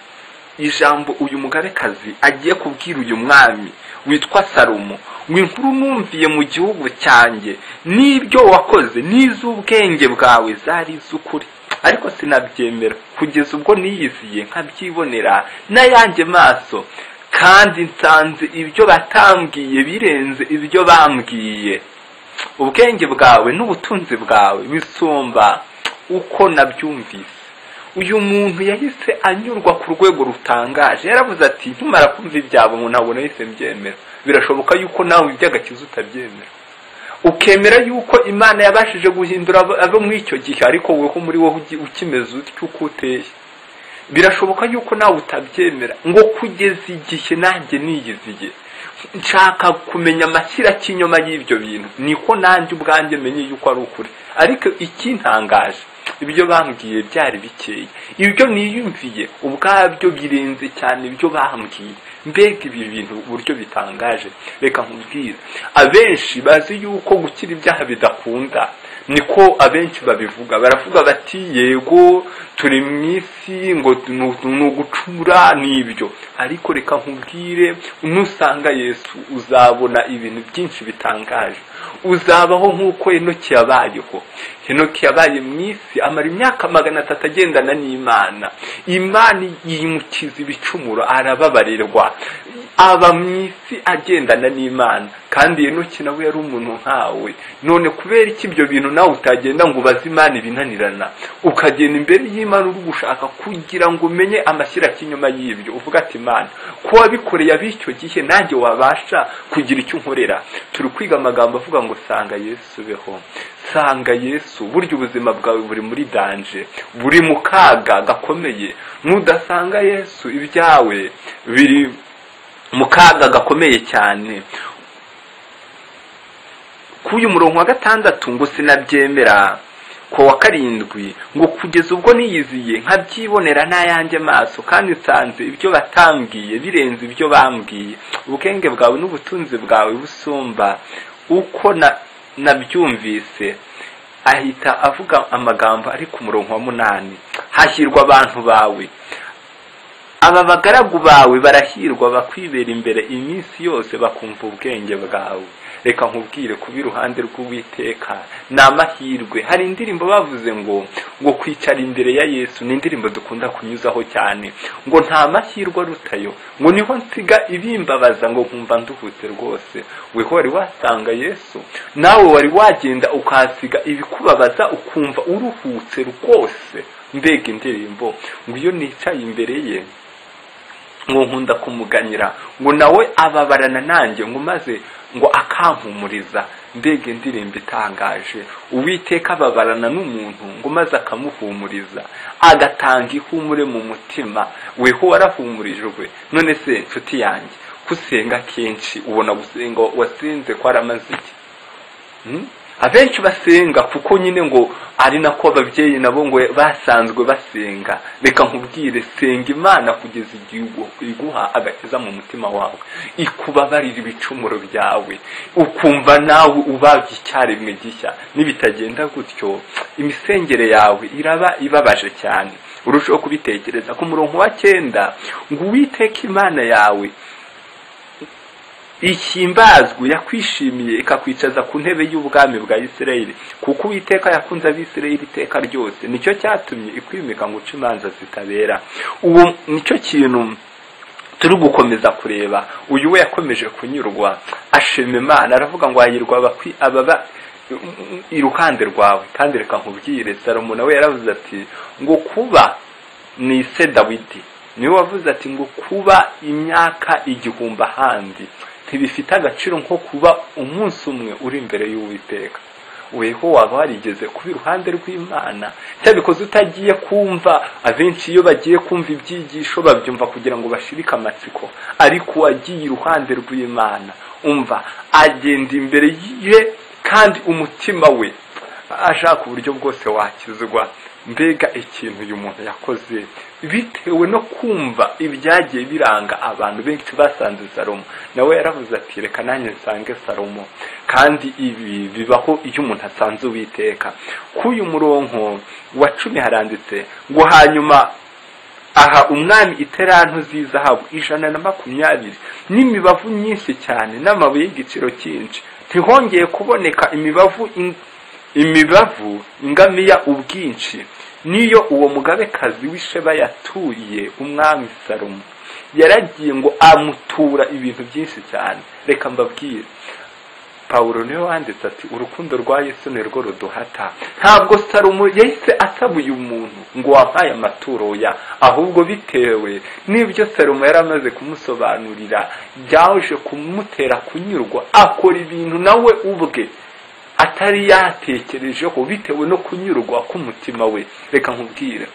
ijambo uyu mugabekazi agiye kubwira uyu mwami witwa salomo ngo inkuru numviye mu gihugu cyanjye n'ibyo wakoze n'iz'ubwenge bwawe zari iz'ukuri ariko sinabyemera kugeza ubwo niyiziye nkabyibonera n'ayanjye maso kandi nsanze ibyo batambwiye birenze ibyo bambwiye ubwenge bwawe n'ubutunzi bwawe bisumba uko nabyumvise uyu muntu yahise anyurwa ku rwego rutangaje yaravuze ati ntumara kumva ibyabo ngo ntabwo nahise mbyemera birashoboka yuko nawe iby'agakiza utabyemera ukemera yuko imana yabashije guhindura abo- abo muri icyo gihe ariko wowe ko muri wowe ugi- ukimeze utyo uko uteye birashoboka yuko nawe utabyemera ngo kugeza igihe nanjye niyiziye nshaka kumenya amashyira cy'inyuma y'ibyo bintu niko nanjye ubwanjye menye yuko ari ukuri ariko ikintangaje ibyo bambwiye byari bikeye ibyo niyumviye ubwabyo birenze cyane ibyo bambwiye mbega ibi bintu uburyo bitangaje reka nkubwire abenshi bazi yuko gukira ibyaha bidakunda niko abenshi babivuga baravuga bati yego turi mu isi ngo ni ugucura ni ibyo ariko reka nkubwire nusanga yesu uzabona ibintu byinshi bitangaje uzabaho nk'uko henoki yabayeho henoki yabaye mu isi amara imyaka magana atatu agendana n'imana imana yimukiza ibicumuro arababarirwa aba mu isi agendana n'imana kandi henoki nawe yari umuntu nkawe none kubera iki ibyo bintu nawe utagenda ngo ubaze imana ibinanirana ukagenda imbere y'imana uri gushaka kugira ngo umenye amashyira y'inyuma y'ibyo uvuga ati imana ko wabikoreye ab'icyo gihe nanjye wabasha kugira icyo unkorera turi kwiga amagambo avuga ngo sanga yesu beho sanga yesu burya ubuzima bwawe buri muri danje buri mu kaga gakomeye nudasanga yesu ibyawe biri mu kaga gakomeye cyane k'uyu murongo wa gatandatu ngo sinabyemera ku wa karindwi ngo kugeza ubwo niyiziye nkabyibonera n'ayanjye maso kandi nsanze ibyo batambwiye birenze ibyo bambwiye ubwenge bwawe n'ubutunzi bwawe busumba uko nabyumvise ahita avuga amagambo ari ku murongo wa munani hahirwa abantu bawe aba bagaragu bawe barahirwa bakwibera imbere iminsi yose bakumva ubwenge bwawe reka nkubwire kuba iruhande rw'uwiteka ni amahirwe hari indirimbo bavuze ngo ngo kwicara imbere ya yesu ni indirimbo dukunda kunyuzaho cyane ngo nta mahirwe arutayo ngo niho nsiga ibimbabaza ngo nkumva nduhutse rwose weho wari wasanga yesu nawe wari wagenda ukahasiga ibikubabaza ukumva uruhutse rwose mbega indirimbo ngo iyo nicaye imbere ye ngo nkunda kumuganyira ngo nawe ababarana nanjye ngo maze ngo akampumuriza mbega indirimbo itangaje uwiteka ababarana n'umuntu ngo maze akamuhumuriza agatanga ihumure mu mutima weho warahumurijwe none se nshuti yanjye gusenga kenshi ubona gusenga wasinze ko aramaze iki abenshi basenga kuko nyine ngo ari nako ababyeyi nabo ngo basanzwe basenga reka nkubwire senga imana kugeza igihe iguha agakiza mu mutima wawe ikubabarira ibicumuro byawe ukumva nawe ubabye icyarimwe gishya nibitagenda gutyo imisengere yawe iraba ibabaje cyane urushaho kubitekereza ku murongo wa cyenda ngo uwiteke imana yawe ihimbazwe yakwishimiye ikakwicaza ku ntebe y'ubwami bwa isirayeli kuko uwiteka yakunze abisirayeli iteka ryose nicyo cyatumye ikwimika ngo uce imanza zitabera ubu nicyo kintu turi gukomeza kureba uyu we yakomeje kunyurwa ashima imana aravuga ngo hahirwa ababa iruhande rwawe kandi reka nkubwire salomo nawe yaravuze ati ngo kuba ni ise dawidi niwe wavuze ati ngo kuba imyaka igihumbi ahandi ntibifite agaciro nko kuba umunsi umwe uri imbere y'uwiteka weho waba warigeze kuba iruhande rw'imana cyabikoze utagiye kumva abenshi iyo bagiye kumva ibyigisho babyumva kugira ngo bashirike amatsiko ariko uwagiye iruhande rw'imana umva agenda imbere ye kandi umutima we ashaka uburyo bwose wakizwa mbega ikintu uyu muntu yakoze bitewe no kumva ibyagiye biranga abantu benshi basanze salomo nawe yaravuze ati reka nanjye nsange salomo kandi ibi bibaho iyo umuntu asanze uwiteka k'uyu murongo wa cumi haranditse ngo hanyuma aha umwami iterantu z'izahabu ijana na makumyabiri n'imibavu myinshi cyane n'amabuye y'igiciro cyinshi ntihongeye kuboneka imibavu imibavu ingamiya ubwinshi niyo uwo mugabekazi w'isheba yatuye umwami salomo yaragiye ngo amutura ibintu byinshi cyane reka mbabwire pawulo niwe wanditse ati urukundo rwa yesu ni rwo ruduhata ntabwo salomo yahise asaba uyu muntu ngo wampaye amaturo ya ahubwo bitewe n'ibyo salomo yari amaze kumusobanurira byaje kumutera kunyurwa akora ibintu nawe ubwe atari yatekerejeho bitewe no kunyurwa k'umutima we reka nkubwire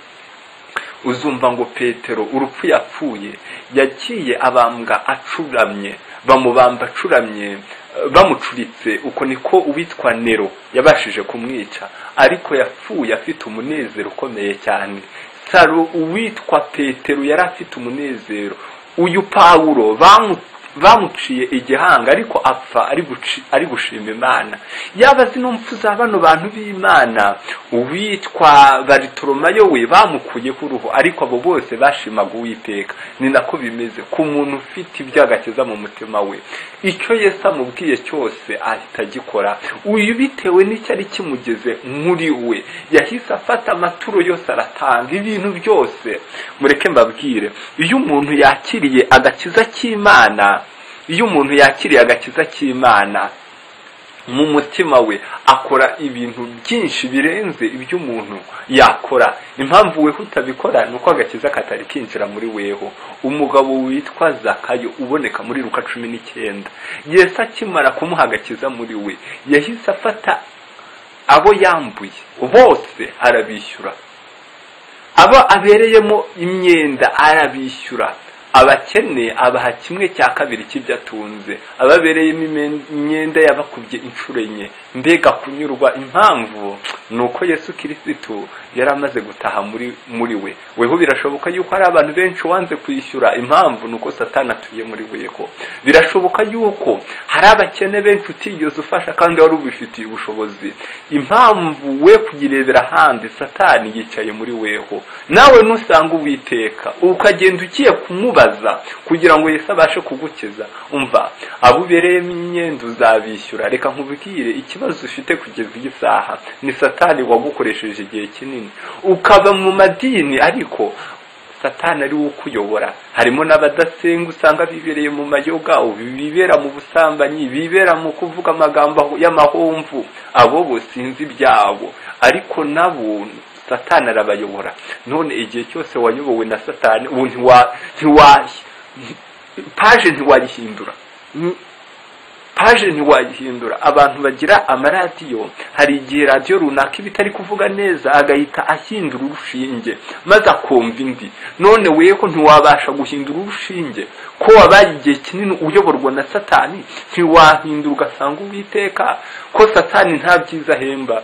uzumva ngo petero urupfu yapfuye yagiye abambwa acuramye bamubamba acuramye bamucuritse uko niko uwitwa nero yabashije kumwica ariko yapfuye afite umunezero ukomeye cyane saro uwitwa petero yari afite umunezero uyu pawulo bamu bamuciye igihanga ariko apfa ari guci- ari gushima imana yaba azi n'umpfu za bano bantu b'imana uwitwa baritoromayo we bamukuye ku ruhu ariko abo bose bashimaga uwiteka ni nako bimeze ku muntu ufite ibyo agakiza mu mutima we icyo yesu amubwiye cyose ahita agikora uyu bitewe n'icyo ari kimugeze muri we yahise afata amaturo yose aratanga ibintu byose mureke mbabwire iyo umuntu yakiriye agakiza k'imana iyo umuntu yakiriye agakiza k'imana mu mutima we akora ibintu byinshi birenze ibyo umuntu yakora impamvu we utabikora ni uko agakiza katari kinjira muri weho umugabo witwa zakayo uboneka muri ruka cumi n'icyenda yesu akimara kumuha agakiza muri we yahise afata abo yambuye bose arabishyura abo abereyemo imyenda arabishyura abakene abaha kimwe cya kabiri cy'ibyo atunze ababereyemo imen- imyenda yabakubye inshuro enye mbega kunyurwa impamvu ni uko yesu kirisitu yari amaze gutaha muri muri we weho birashoboka yuko hari abantu benshi wanze kwishyura impamvu ni uko satani atuye muri weho birashoboka yuko hari abakene benshi utigeze ufasha kandi wari ubifitiye ubushobozi impamvu we kuyirebera ahandi satani yicaye muri weho nawe nusanga uwiteka ukagenda ugiye kumubaza kugira ngo yesu abashe kugukiza umva abo ubereyemo imyenda uzabishyura reka nkubwire ikibazo ufite kugeza iyi saha ni satani wagukoresheje igihe kinini ukaba mu madini ariko satani ari we ukuyobora harimo n'abadasenga usanga bibereye mu mayoga bibera mu busambanyi bibera mu kuvuga amagambo y'amahomvu abo bo sinzi ibyabo ariko nabo satani arabayobora none igihe cyose wayobowe na satani ubu ntiwa ntiwa paje ntiwayihindura paje ntiwayihindura abantu bagira amaradiyo hari igihe radiyo runaka iba itari kuvuga neza agahita ahindura urushinge maze akumva indi none wewe ko ntiwabasha guhindura urushinge ko wabaye igihe kinini uyoborwa na satani ntiwahindura ugasanga uwiteka ko satani nta byiza ahemba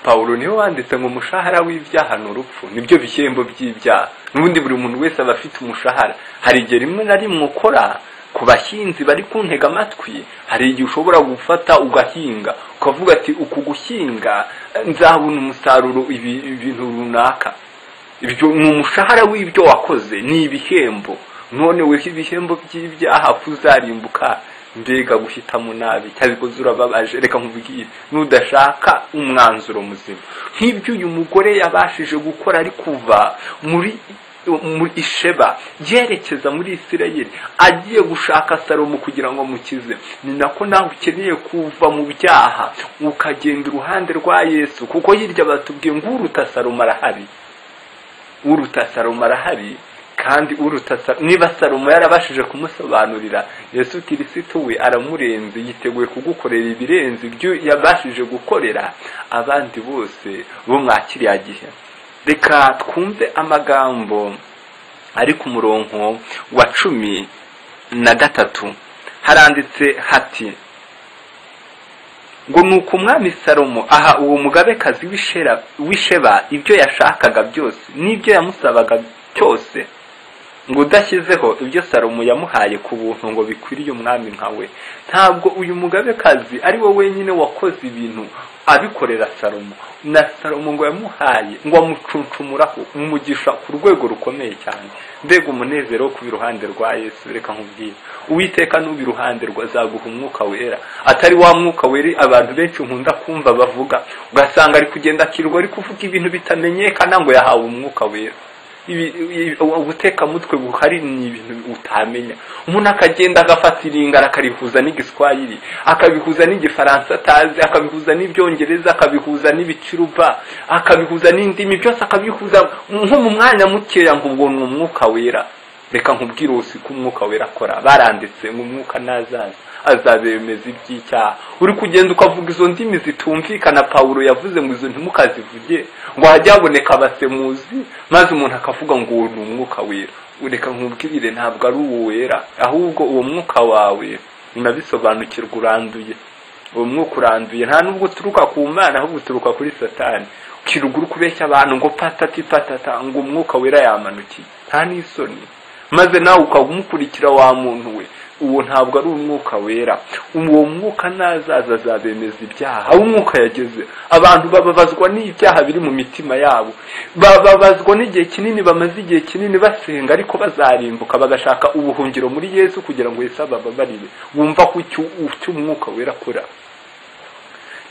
pawulo niwe wanditse ngo umushahara w'ibyaha ni urupfu nibyo bishyembo by'ibyaha n'ubundi buri muntu wese aba afite umushahara hari igihe rimwe na rimwe ukora ku bahinzi bari kuntega amatwi hari igihe ushobora gufata ugahinga ukavuga ati uku guhinga eh, nzabona umusaruro ibi- ibintu runaka ibyo ni umushahara w'ibyo wakoze ni ibihembo none weho ibihembo by'ibyaha kuzarimbuka mbega guhitamo nabi cyabikoze urababaje reka nkubwire nudashaka umwanzuro muzima nk'ibyo uyu mugore yabashije gukora ari kuva muri mu isheba yerekeza muri isirayeli agiye gushaka salomo kugira ngo amukize ni nako nawe ukeneye kuva mu byaha ukagenda iruhande rwa yesu kuko hirya batubwiye ngo uruta salomo arahari uruta salomo arahari kandi uruta Sa- niba salomo yarabashije kumusobanurira yesu kirisitu we aramurenze yiteguye kugukorera ibirenze ibyo yabashije gukorera abandi bose bo mwa kiriya gihe reka twumve amagambo ari ku murongo wa cumi na gatatu haranditse hati ngo nuko umwami salomo aha uwo mugabekazi w'ishera- w'isheba ibyo yashakaga byose n'ibyo yamusabaga cyose ngo udashyizeho ibyo salomo yamuhaye ku buntu ngo bikwiriye umwami nkawe ntabwo uyu mugabekazi ari we wenyine wakoze ibintu abikorera salomo na salomo ngo yamuhaye ngo amucuncumuraho umugisha ku rwego rukomeye cyane mbega umunezero wo kuba iruhande rwa yesu reka nkubwire uwiteka n'uba iruhande rwa azaguha umwuka wera atari wa mwuka wera abantu benshi nkunda kumva bavuga ugasanga ari kugenda akirwa ari kuvuga ibintu bitamenyekana ngo yahawe umwuka wera ibi- ibi- ubutekamutwe buhari ni ibintu utamenya umuntu akagenda agafata iringara akarihuza n'igiswahili akabihuza n'igifaransa atazi akabihuza n'ibyongereza akabihuza n'ibicuruba akabihuza n'indimi byose akabihuza nko mu mwanya mukeya ngo ubwo ni umwuka wera reka nkubwire ubu siko umwuka wera akora baranditse ngo umwuka nazaza azabemeza iby'icyaha uri kugenda ukavuga izo ndimi zitumvikana pawulo yavuze ngo izo ntimukazivuge ngo hajye haboneka abasemuzi maze umuntu akavuga ngo uwo ni umwuka wera reka nkubwire ntabwo ari uwo wera ahubwo uwo mwuka wawe unabisobanukirwa uranduye uwo mwuka uranduye nta nubwo uturuka ku mana ahubwo uturuka kuri satani ukiruguru kubeshya abantu ngo patati patata ngo umwuka wera yamanukiye nta n'isoni maze nawe ukaba umukurikira wa muntu we uwo ntabwo ari umwuka wera uwo mwuka nazaza azabemeza ibyaha aho umwuka yageze abantu bababazwa n'ibyaha biri mu mitima yabo bababazwa n'igihe kinini bamaze igihe kinini basenga ariko bazarimbuka bagashaka ubuhungiro muri yesu kugira ngo yesu abababarire wumva ko icyo icyo umwuka wera akora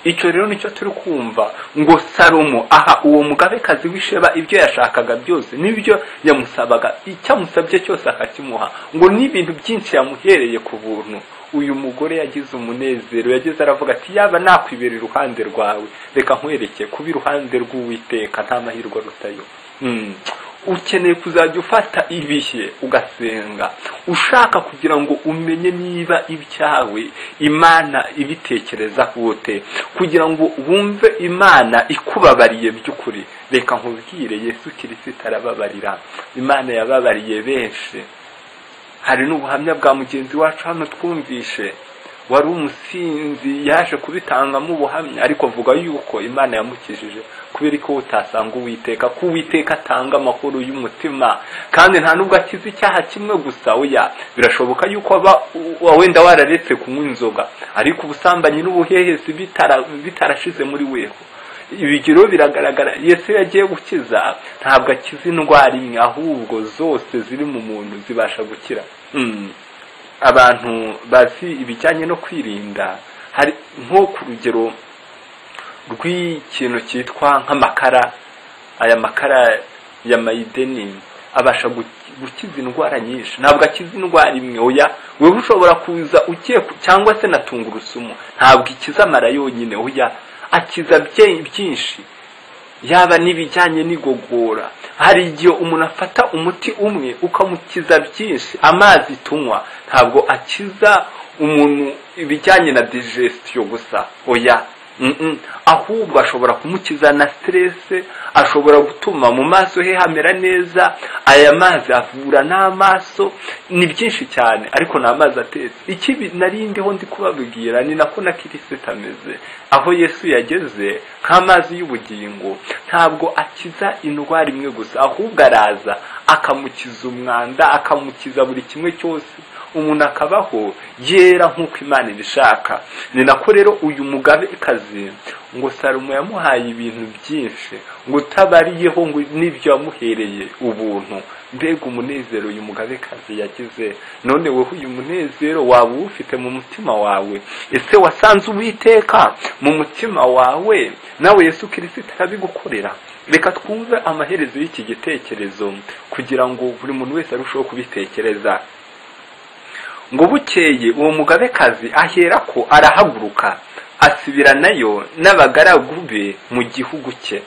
icyo rero nicyo turi kumva ngo salomo aha uwo mugabekazi w'isheba ibyo yashakaga byose n'ibyo yamusabaga icyo amusabye cyose akakimuha ngo n'ibintu byinshi yamuhereye ku buntu uyu mugore yagize umunezero yageze aravuga ati yaba nakwibera iruhande rwawe reka nkwerekeye kuba iruhande rw'uwiteka nta mahirwe arutayo ukeneye kuzajya ufata ibihe ugasenga ushaka kugira ngo umenye niba ibyawe imana ibitekereza kote kugira ngo wumve imana ikubabariye by'ukuri reka nkubwire yesu kirisita arababarira imana yababariye benshi hari n'ubuhamya bwa mugenzi wacu hano twumvishe wari umusinzi yaje kubitangamo ubuhamya ariko avuga yuko imana yamukijije kubera ko utasanga uwiteka ko uwiteka atanga amakuru y'umutima kandi nta nubwo akize icyaha kimwe gusa oya birashoboka yuko wenda wararetse kunywa inzoga ariko ubusambanyi n'ubuhehesi bitarashize muri weho ibigero biragaragara yesu yagiye gukiza ntabwo akiza indwara imwe ahubwo zose ziri mu muntu zibasha gukira abantu bazi ibijyanye no kwirinda hari nko ku rugero rw'ikintu cyitwa nk'amakara aya makara ya mayideni abasha gukiza indwara nyinshi ntabwo akiza indwara imwe oya wowe ushobora kuza ugiye cyangwa se na tungurusumu ntabwo ikiza amara yonyine oya akiza byinshi yaba n'ibijyanye n'igogora hari igihe umuntu afata umuti umwe ukamukiza byinshi amazi tunywa ntabwo akiza umuntu ibijyanye na digestion gusa oya ahubwo ashobora kumukiza na siterese ashobora gutuma mu maso he hamera neza aya mazi avura n'amaso ni byinshi cyane ariko ni amazi atetse ikibi narindiho ndi kubabwira ni nako na kirisita ameze aho yesu yageze nk'amazi y'ubugingo ntabwo akiza indwara imwe gusa ahubwo araza akamukiza umwanda akamukiza buri kimwe cyose umuntu akabaho yera nk'uko imana ibishaka ni nako rero uyu mugabekazi ngo salomo yamuhaye ibintu byinshi ngo utabariyeho ngo n'ibyo yamuhereye ubuntu mbega umunezero uyu mugabekazi yagize none wowe uyu munezero waba uwufite mu mutima wawe ese wasanze uwiteka mu mutima wawe nawe yesu kirisita arabigukorera reka twumve amaherezo y'iki gitekerezo kugira ngo buri muntu wese arusheho kubitekereza ngo bukeye uwo mugabekazi ahera ko arahaguruka asubiranayo n'abagaragu be mu gihugu cye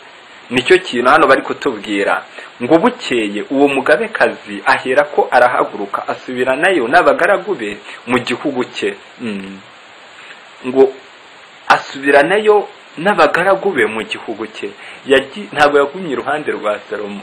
nicyo kintu hano bari kutubwira ngo bukeye uwo mugabekazi ahera ko arahaguruka asubiranayo n'abagaragu be mu gihugu cye ngo asubiranayo n'abagaragu be mu gihugu cye ntabwo yagumye iruhande rwa salomo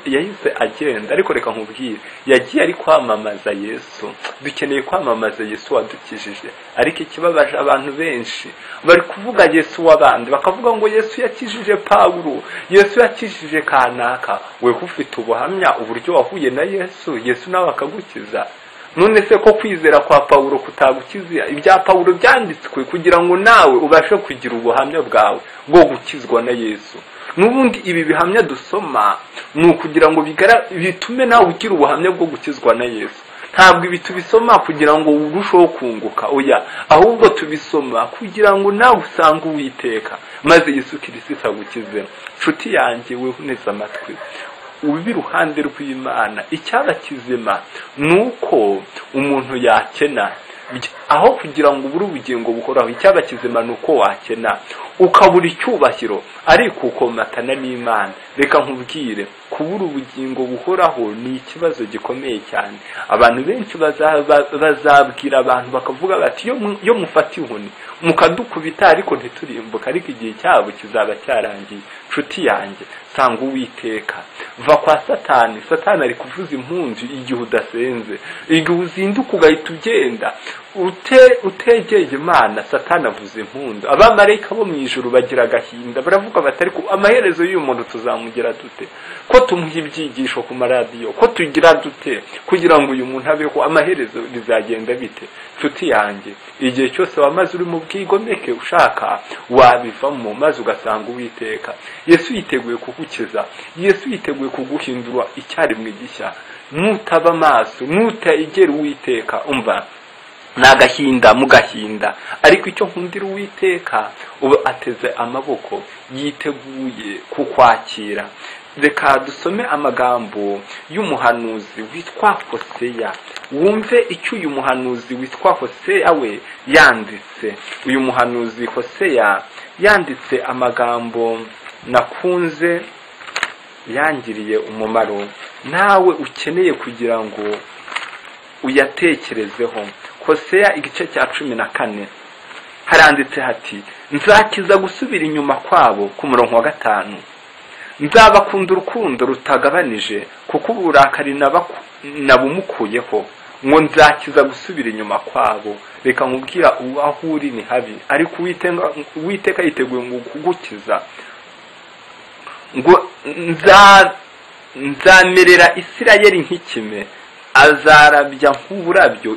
yahise agenda ariko reka nkubwire yagiye ari kwamamaza yesu dukeneye kwamamaza yesu wadukijije ariko ikibabaje abantu benshi bari kuvuga yesu w'abandi bakavuga ngo yesu yakijije pawuro yesu yakijije kanaka weho ufite ubuhamya uburyo wahuye na yesu yesu nawe akagukiza none se ko kwizera kwa pawuro kutagukiza ibya pawuro byanditswe kugira ngo nawe ubashe kugira ubuhamya bwawe bwo gukizwa na yesu n'ubundi ibi bihamya dusoma ni ukugira ngo bitume nawe ugira ubuhamya bwo gukizwa na yesu ntabwo ibi tubisoma kugira ngo urusheho kunguka oya ahubwo tubisoma kugira ngo nawe usange uwiteka maze yesu kirisita agukize nshuti yanjye weho neza amatwi uba iruhande rw'imana icyaba kizima ni uko umuntu yakena aho kugira ngo ubure ubugingo buhoraho icyaba kizima ni uko wakena ukabura icyubahiro ariko ukomatana n'imana reka nkubwire kubura ubugingo buhoraho ni ikibazo gikomeye cyane abantu benshi bazabwira abantu bakavuga bati iyo mufata inkoni mukadukubita ariko ntiturimbuka ariko igihe cyabo kizaba cyarangiye nshuti yanjye sanga uwiteka va kwa satani satani ari kuvuza impunzi igihe udasenze igihe uzinduka ugahita ugenda ute utegeye imana satani avuza impundu abamarayika bo mu ijoro bagira agahinda baravuga bati ariko amaherezo y'uyu muntu tuzamugira dute ko tumuha ibyigisho ku maradiyo ko tugira dute kugira ngo uyu muntu abeho amaherezo bizagenda bite nshuti yanjye igihe cyose wamaze uri mu bwigomeke ushaka wabivamo maze ugasanga uwiteka yesu yiteguye kugukiza yesu yiteguye kuguhindura icyarimwe gishya nutaba amaso nutegera uwiteka umva ni agahinda mu gahinda ariko icyo nkundira uwiteka uba ateze amaboko yiteguye kukwakira reka dusome amagambo y'umuhanuzi witwa hoseya wumve icyo uyu muhanuzi witwa hoseya we yanditse uyu muhanuzi hoseya yanditse amagambo nakunze yangiriye umumaro nawe ukeneye kugira ngo uyatekerezeho hoseya igice cya cumi na kane haranditse hati nzakiza gusubira inyuma kwabo ku murongo wa gatanu nzabakunda urukundo rutagabanije kuko uburakari nabumukuyeho ngo nzakiza gusubira inyuma kwabo reka nkubwira aho uri ni habi ariko uwiteka yiteguye ngo kugukiza ngo nzamerera isirayeri nk'ikime azarabya nk'uburabyo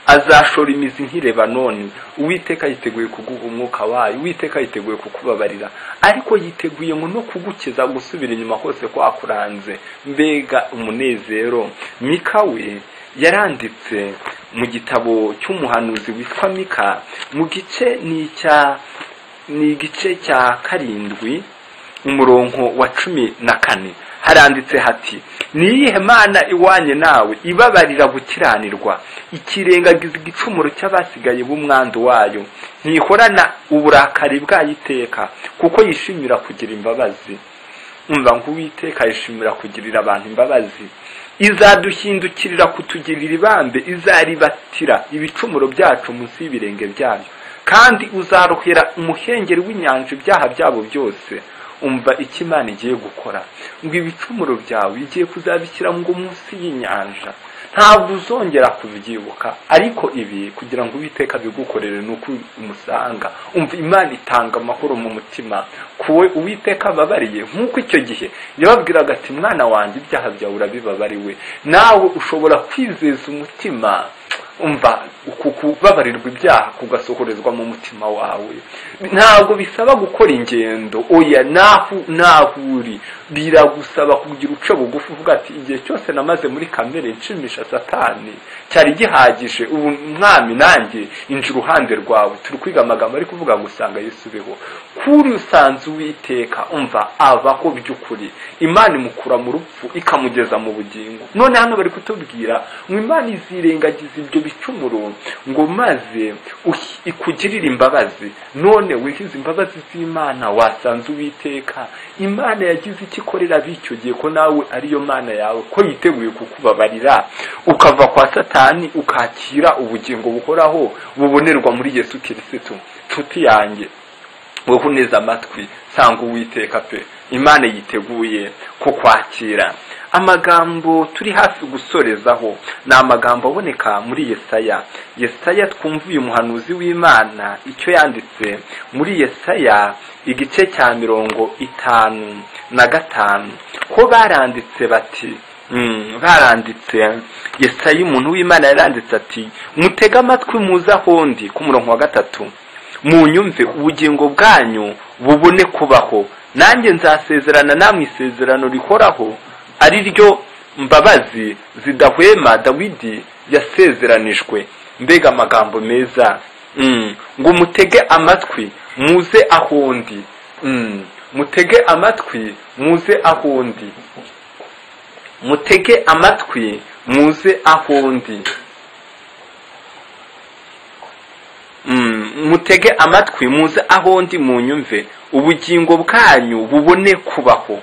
azashora imizi nk'irebanoni uwiteka yiteguye kuguha umwuka wayo uwiteka yiteguye kukubabarira ariko yiteguye ngo no kugukiza gusubira inyuma hose kwakuranze mbega umunezero mika we yaranditse mu gitabo cy'umuhanuzi witwa mika mu gice ni icya ni igice cya karindwi umurongo wa cumi na kane haranditse hati niyihe mana iwanye nawe ibabarira gukiranirwa ikirengagiza igicumuro cy'abasigaye b'umwandu wayo ntihorana uburakari bwayo iteka kuko yishimira kugira imbabazi umva ngo uwiteka yishimira kugirira abantu imbabazi izaduhindukirira kutugirira ibambe izaribatira ibicumuro byacu munsi y'ibirenge byayo kandi uzaruhira umuhengeri w'inyanja ibyaha byabo byose umva icyo imana igiye gukora ngo ibicumuro byawe igiye kuzabishyira ngo munsi y'inyanja ntabwo uzongera kubyibuka ariko ibi kugira ngo uwiteka bigukorere ni uko umusanga umva imana itanga amahoro mu mutima kuwe uwiteka ababariye nk'uko icyo gihe yababwiraga ati mwana wanjye ibyaha byawe urabibabariwe nawe ushobora kwizeza umutima umva uku kubabarirwa ibyaha kugasohorezwa mu mutima wawe ntabwo bisaba gukora ingendo oya naho naho uri biragusaba kugira uce bugufi uvuga ati igihe cyose namaze muri kamere nshimisha satani cyari gihagije ubu mwami nanjye inji uruhande rwawe turi kwiga amagambo ari kuvuga ngo usanga yesu ubeho kuri usanze uwiteka umva abaho by'ukuri imana imukura mu rupfu ikamugeza mu bugingo none hano bari kutubwira ngo imana izirengagiza ibyo bicumuro ngo maze ikugirire imbabazi none wihize imbabazi z'imana wasanze uwiteka imana yagize icyo ikorera bityo gihe ko nawe ariyo mana yawe ko yiteguye kukubabarira ukava kwa satani ukakira ubugingo buhoraho bubonerwa muri yesu kirisitu nshuti yanjye wowe uneze amatwi sanga uwiteka pe imana yiteguye kukwakira amagambo turi hafi gusorezaho ni amagambo aboneka muri yesaya yesaya twumva uyu muhanuzi w'imana icyo yanditse muri yesaya igice cya mirongo itanu na gatanu ko baranditse bati baranditse yesaya umuntu w'imana yaranditse ati mutege amatwi muze ahondi ku murongo wa gatatu munyumve ubugingo bwanyu bubone kubaho nanjye nzasezerana namwe isezerano rihoraho ari ryo mbabazi zidahwema dawidi yasezeranijwe mbega amagambo meza ngo mutege amatwi muze ahondi mutege amatwi muze ahondi mutege amatwi muze ahondi mutege amatwi muze ahondi munyumve ubugingo bwanyu bubone kubaho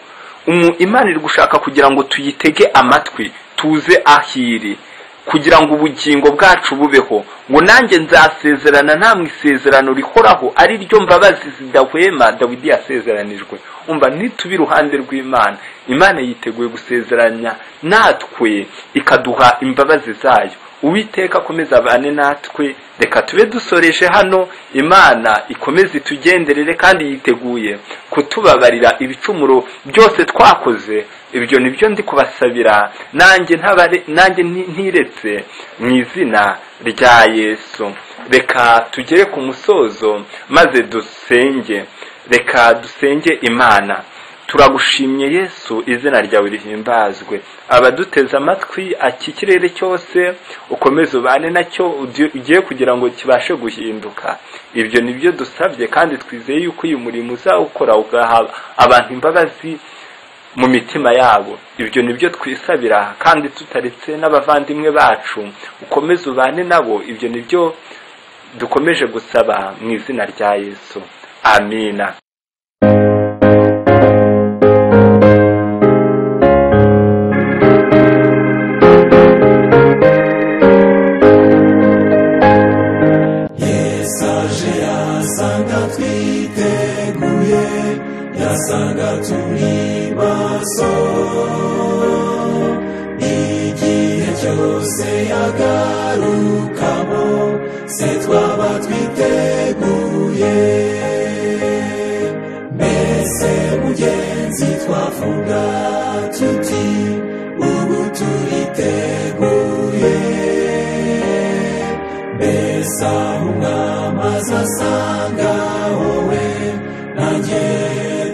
imana iri gushaka kugira ngo tuyitege amatwi tuze ahiri kugira ngo ubugingo bwacu bubeho ngo nanjye nzasezerana namwe isezerano rihoraho ari ryo mbabazi zidahwema dawidi yasezeranijwe umva nitube iruhande rw'imana imana yiteguye gusezeranya natwe ikaduha imbabazi zayo uwiteka akomeza abane natwe reka tube dusoreje hano imana ikomeze itugenderere kandi yiteguye kutubabarira ibicumuro byose twakoze ibyo ni byo ndi kubasabira nanjye ntabare nanjye ntiretse mu izina rya yesu reka tugere ku musozo maze dusenge reka dusenge imana turagushimye yesu izina ryawe rihimbazwe abaduteze amatwi iki kirere cyose ukomeze ubane nacyo ugiye kugira ngo kibashe guhinduka ibyo ni byo dusabye kandi twizeye yuko uyu murimo uzawukora ugaha abantu imbabazi mu mitima yabo ibyo ni byo twisabira kandi tutaretse n'abavandimwe bacu ukomeze ubane nabo ibyo ni byo dukomeje gusaba mu izina rya yesu amina yesu aje yasanga twiteguye yasanga turi maso igihe cyose yagarukamo se twaba twiteguye mbese mugenzi twavuga tuti ubu turiteguye mbese aho umwami azasanga wowe nanjye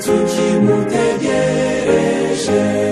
tukimutegereje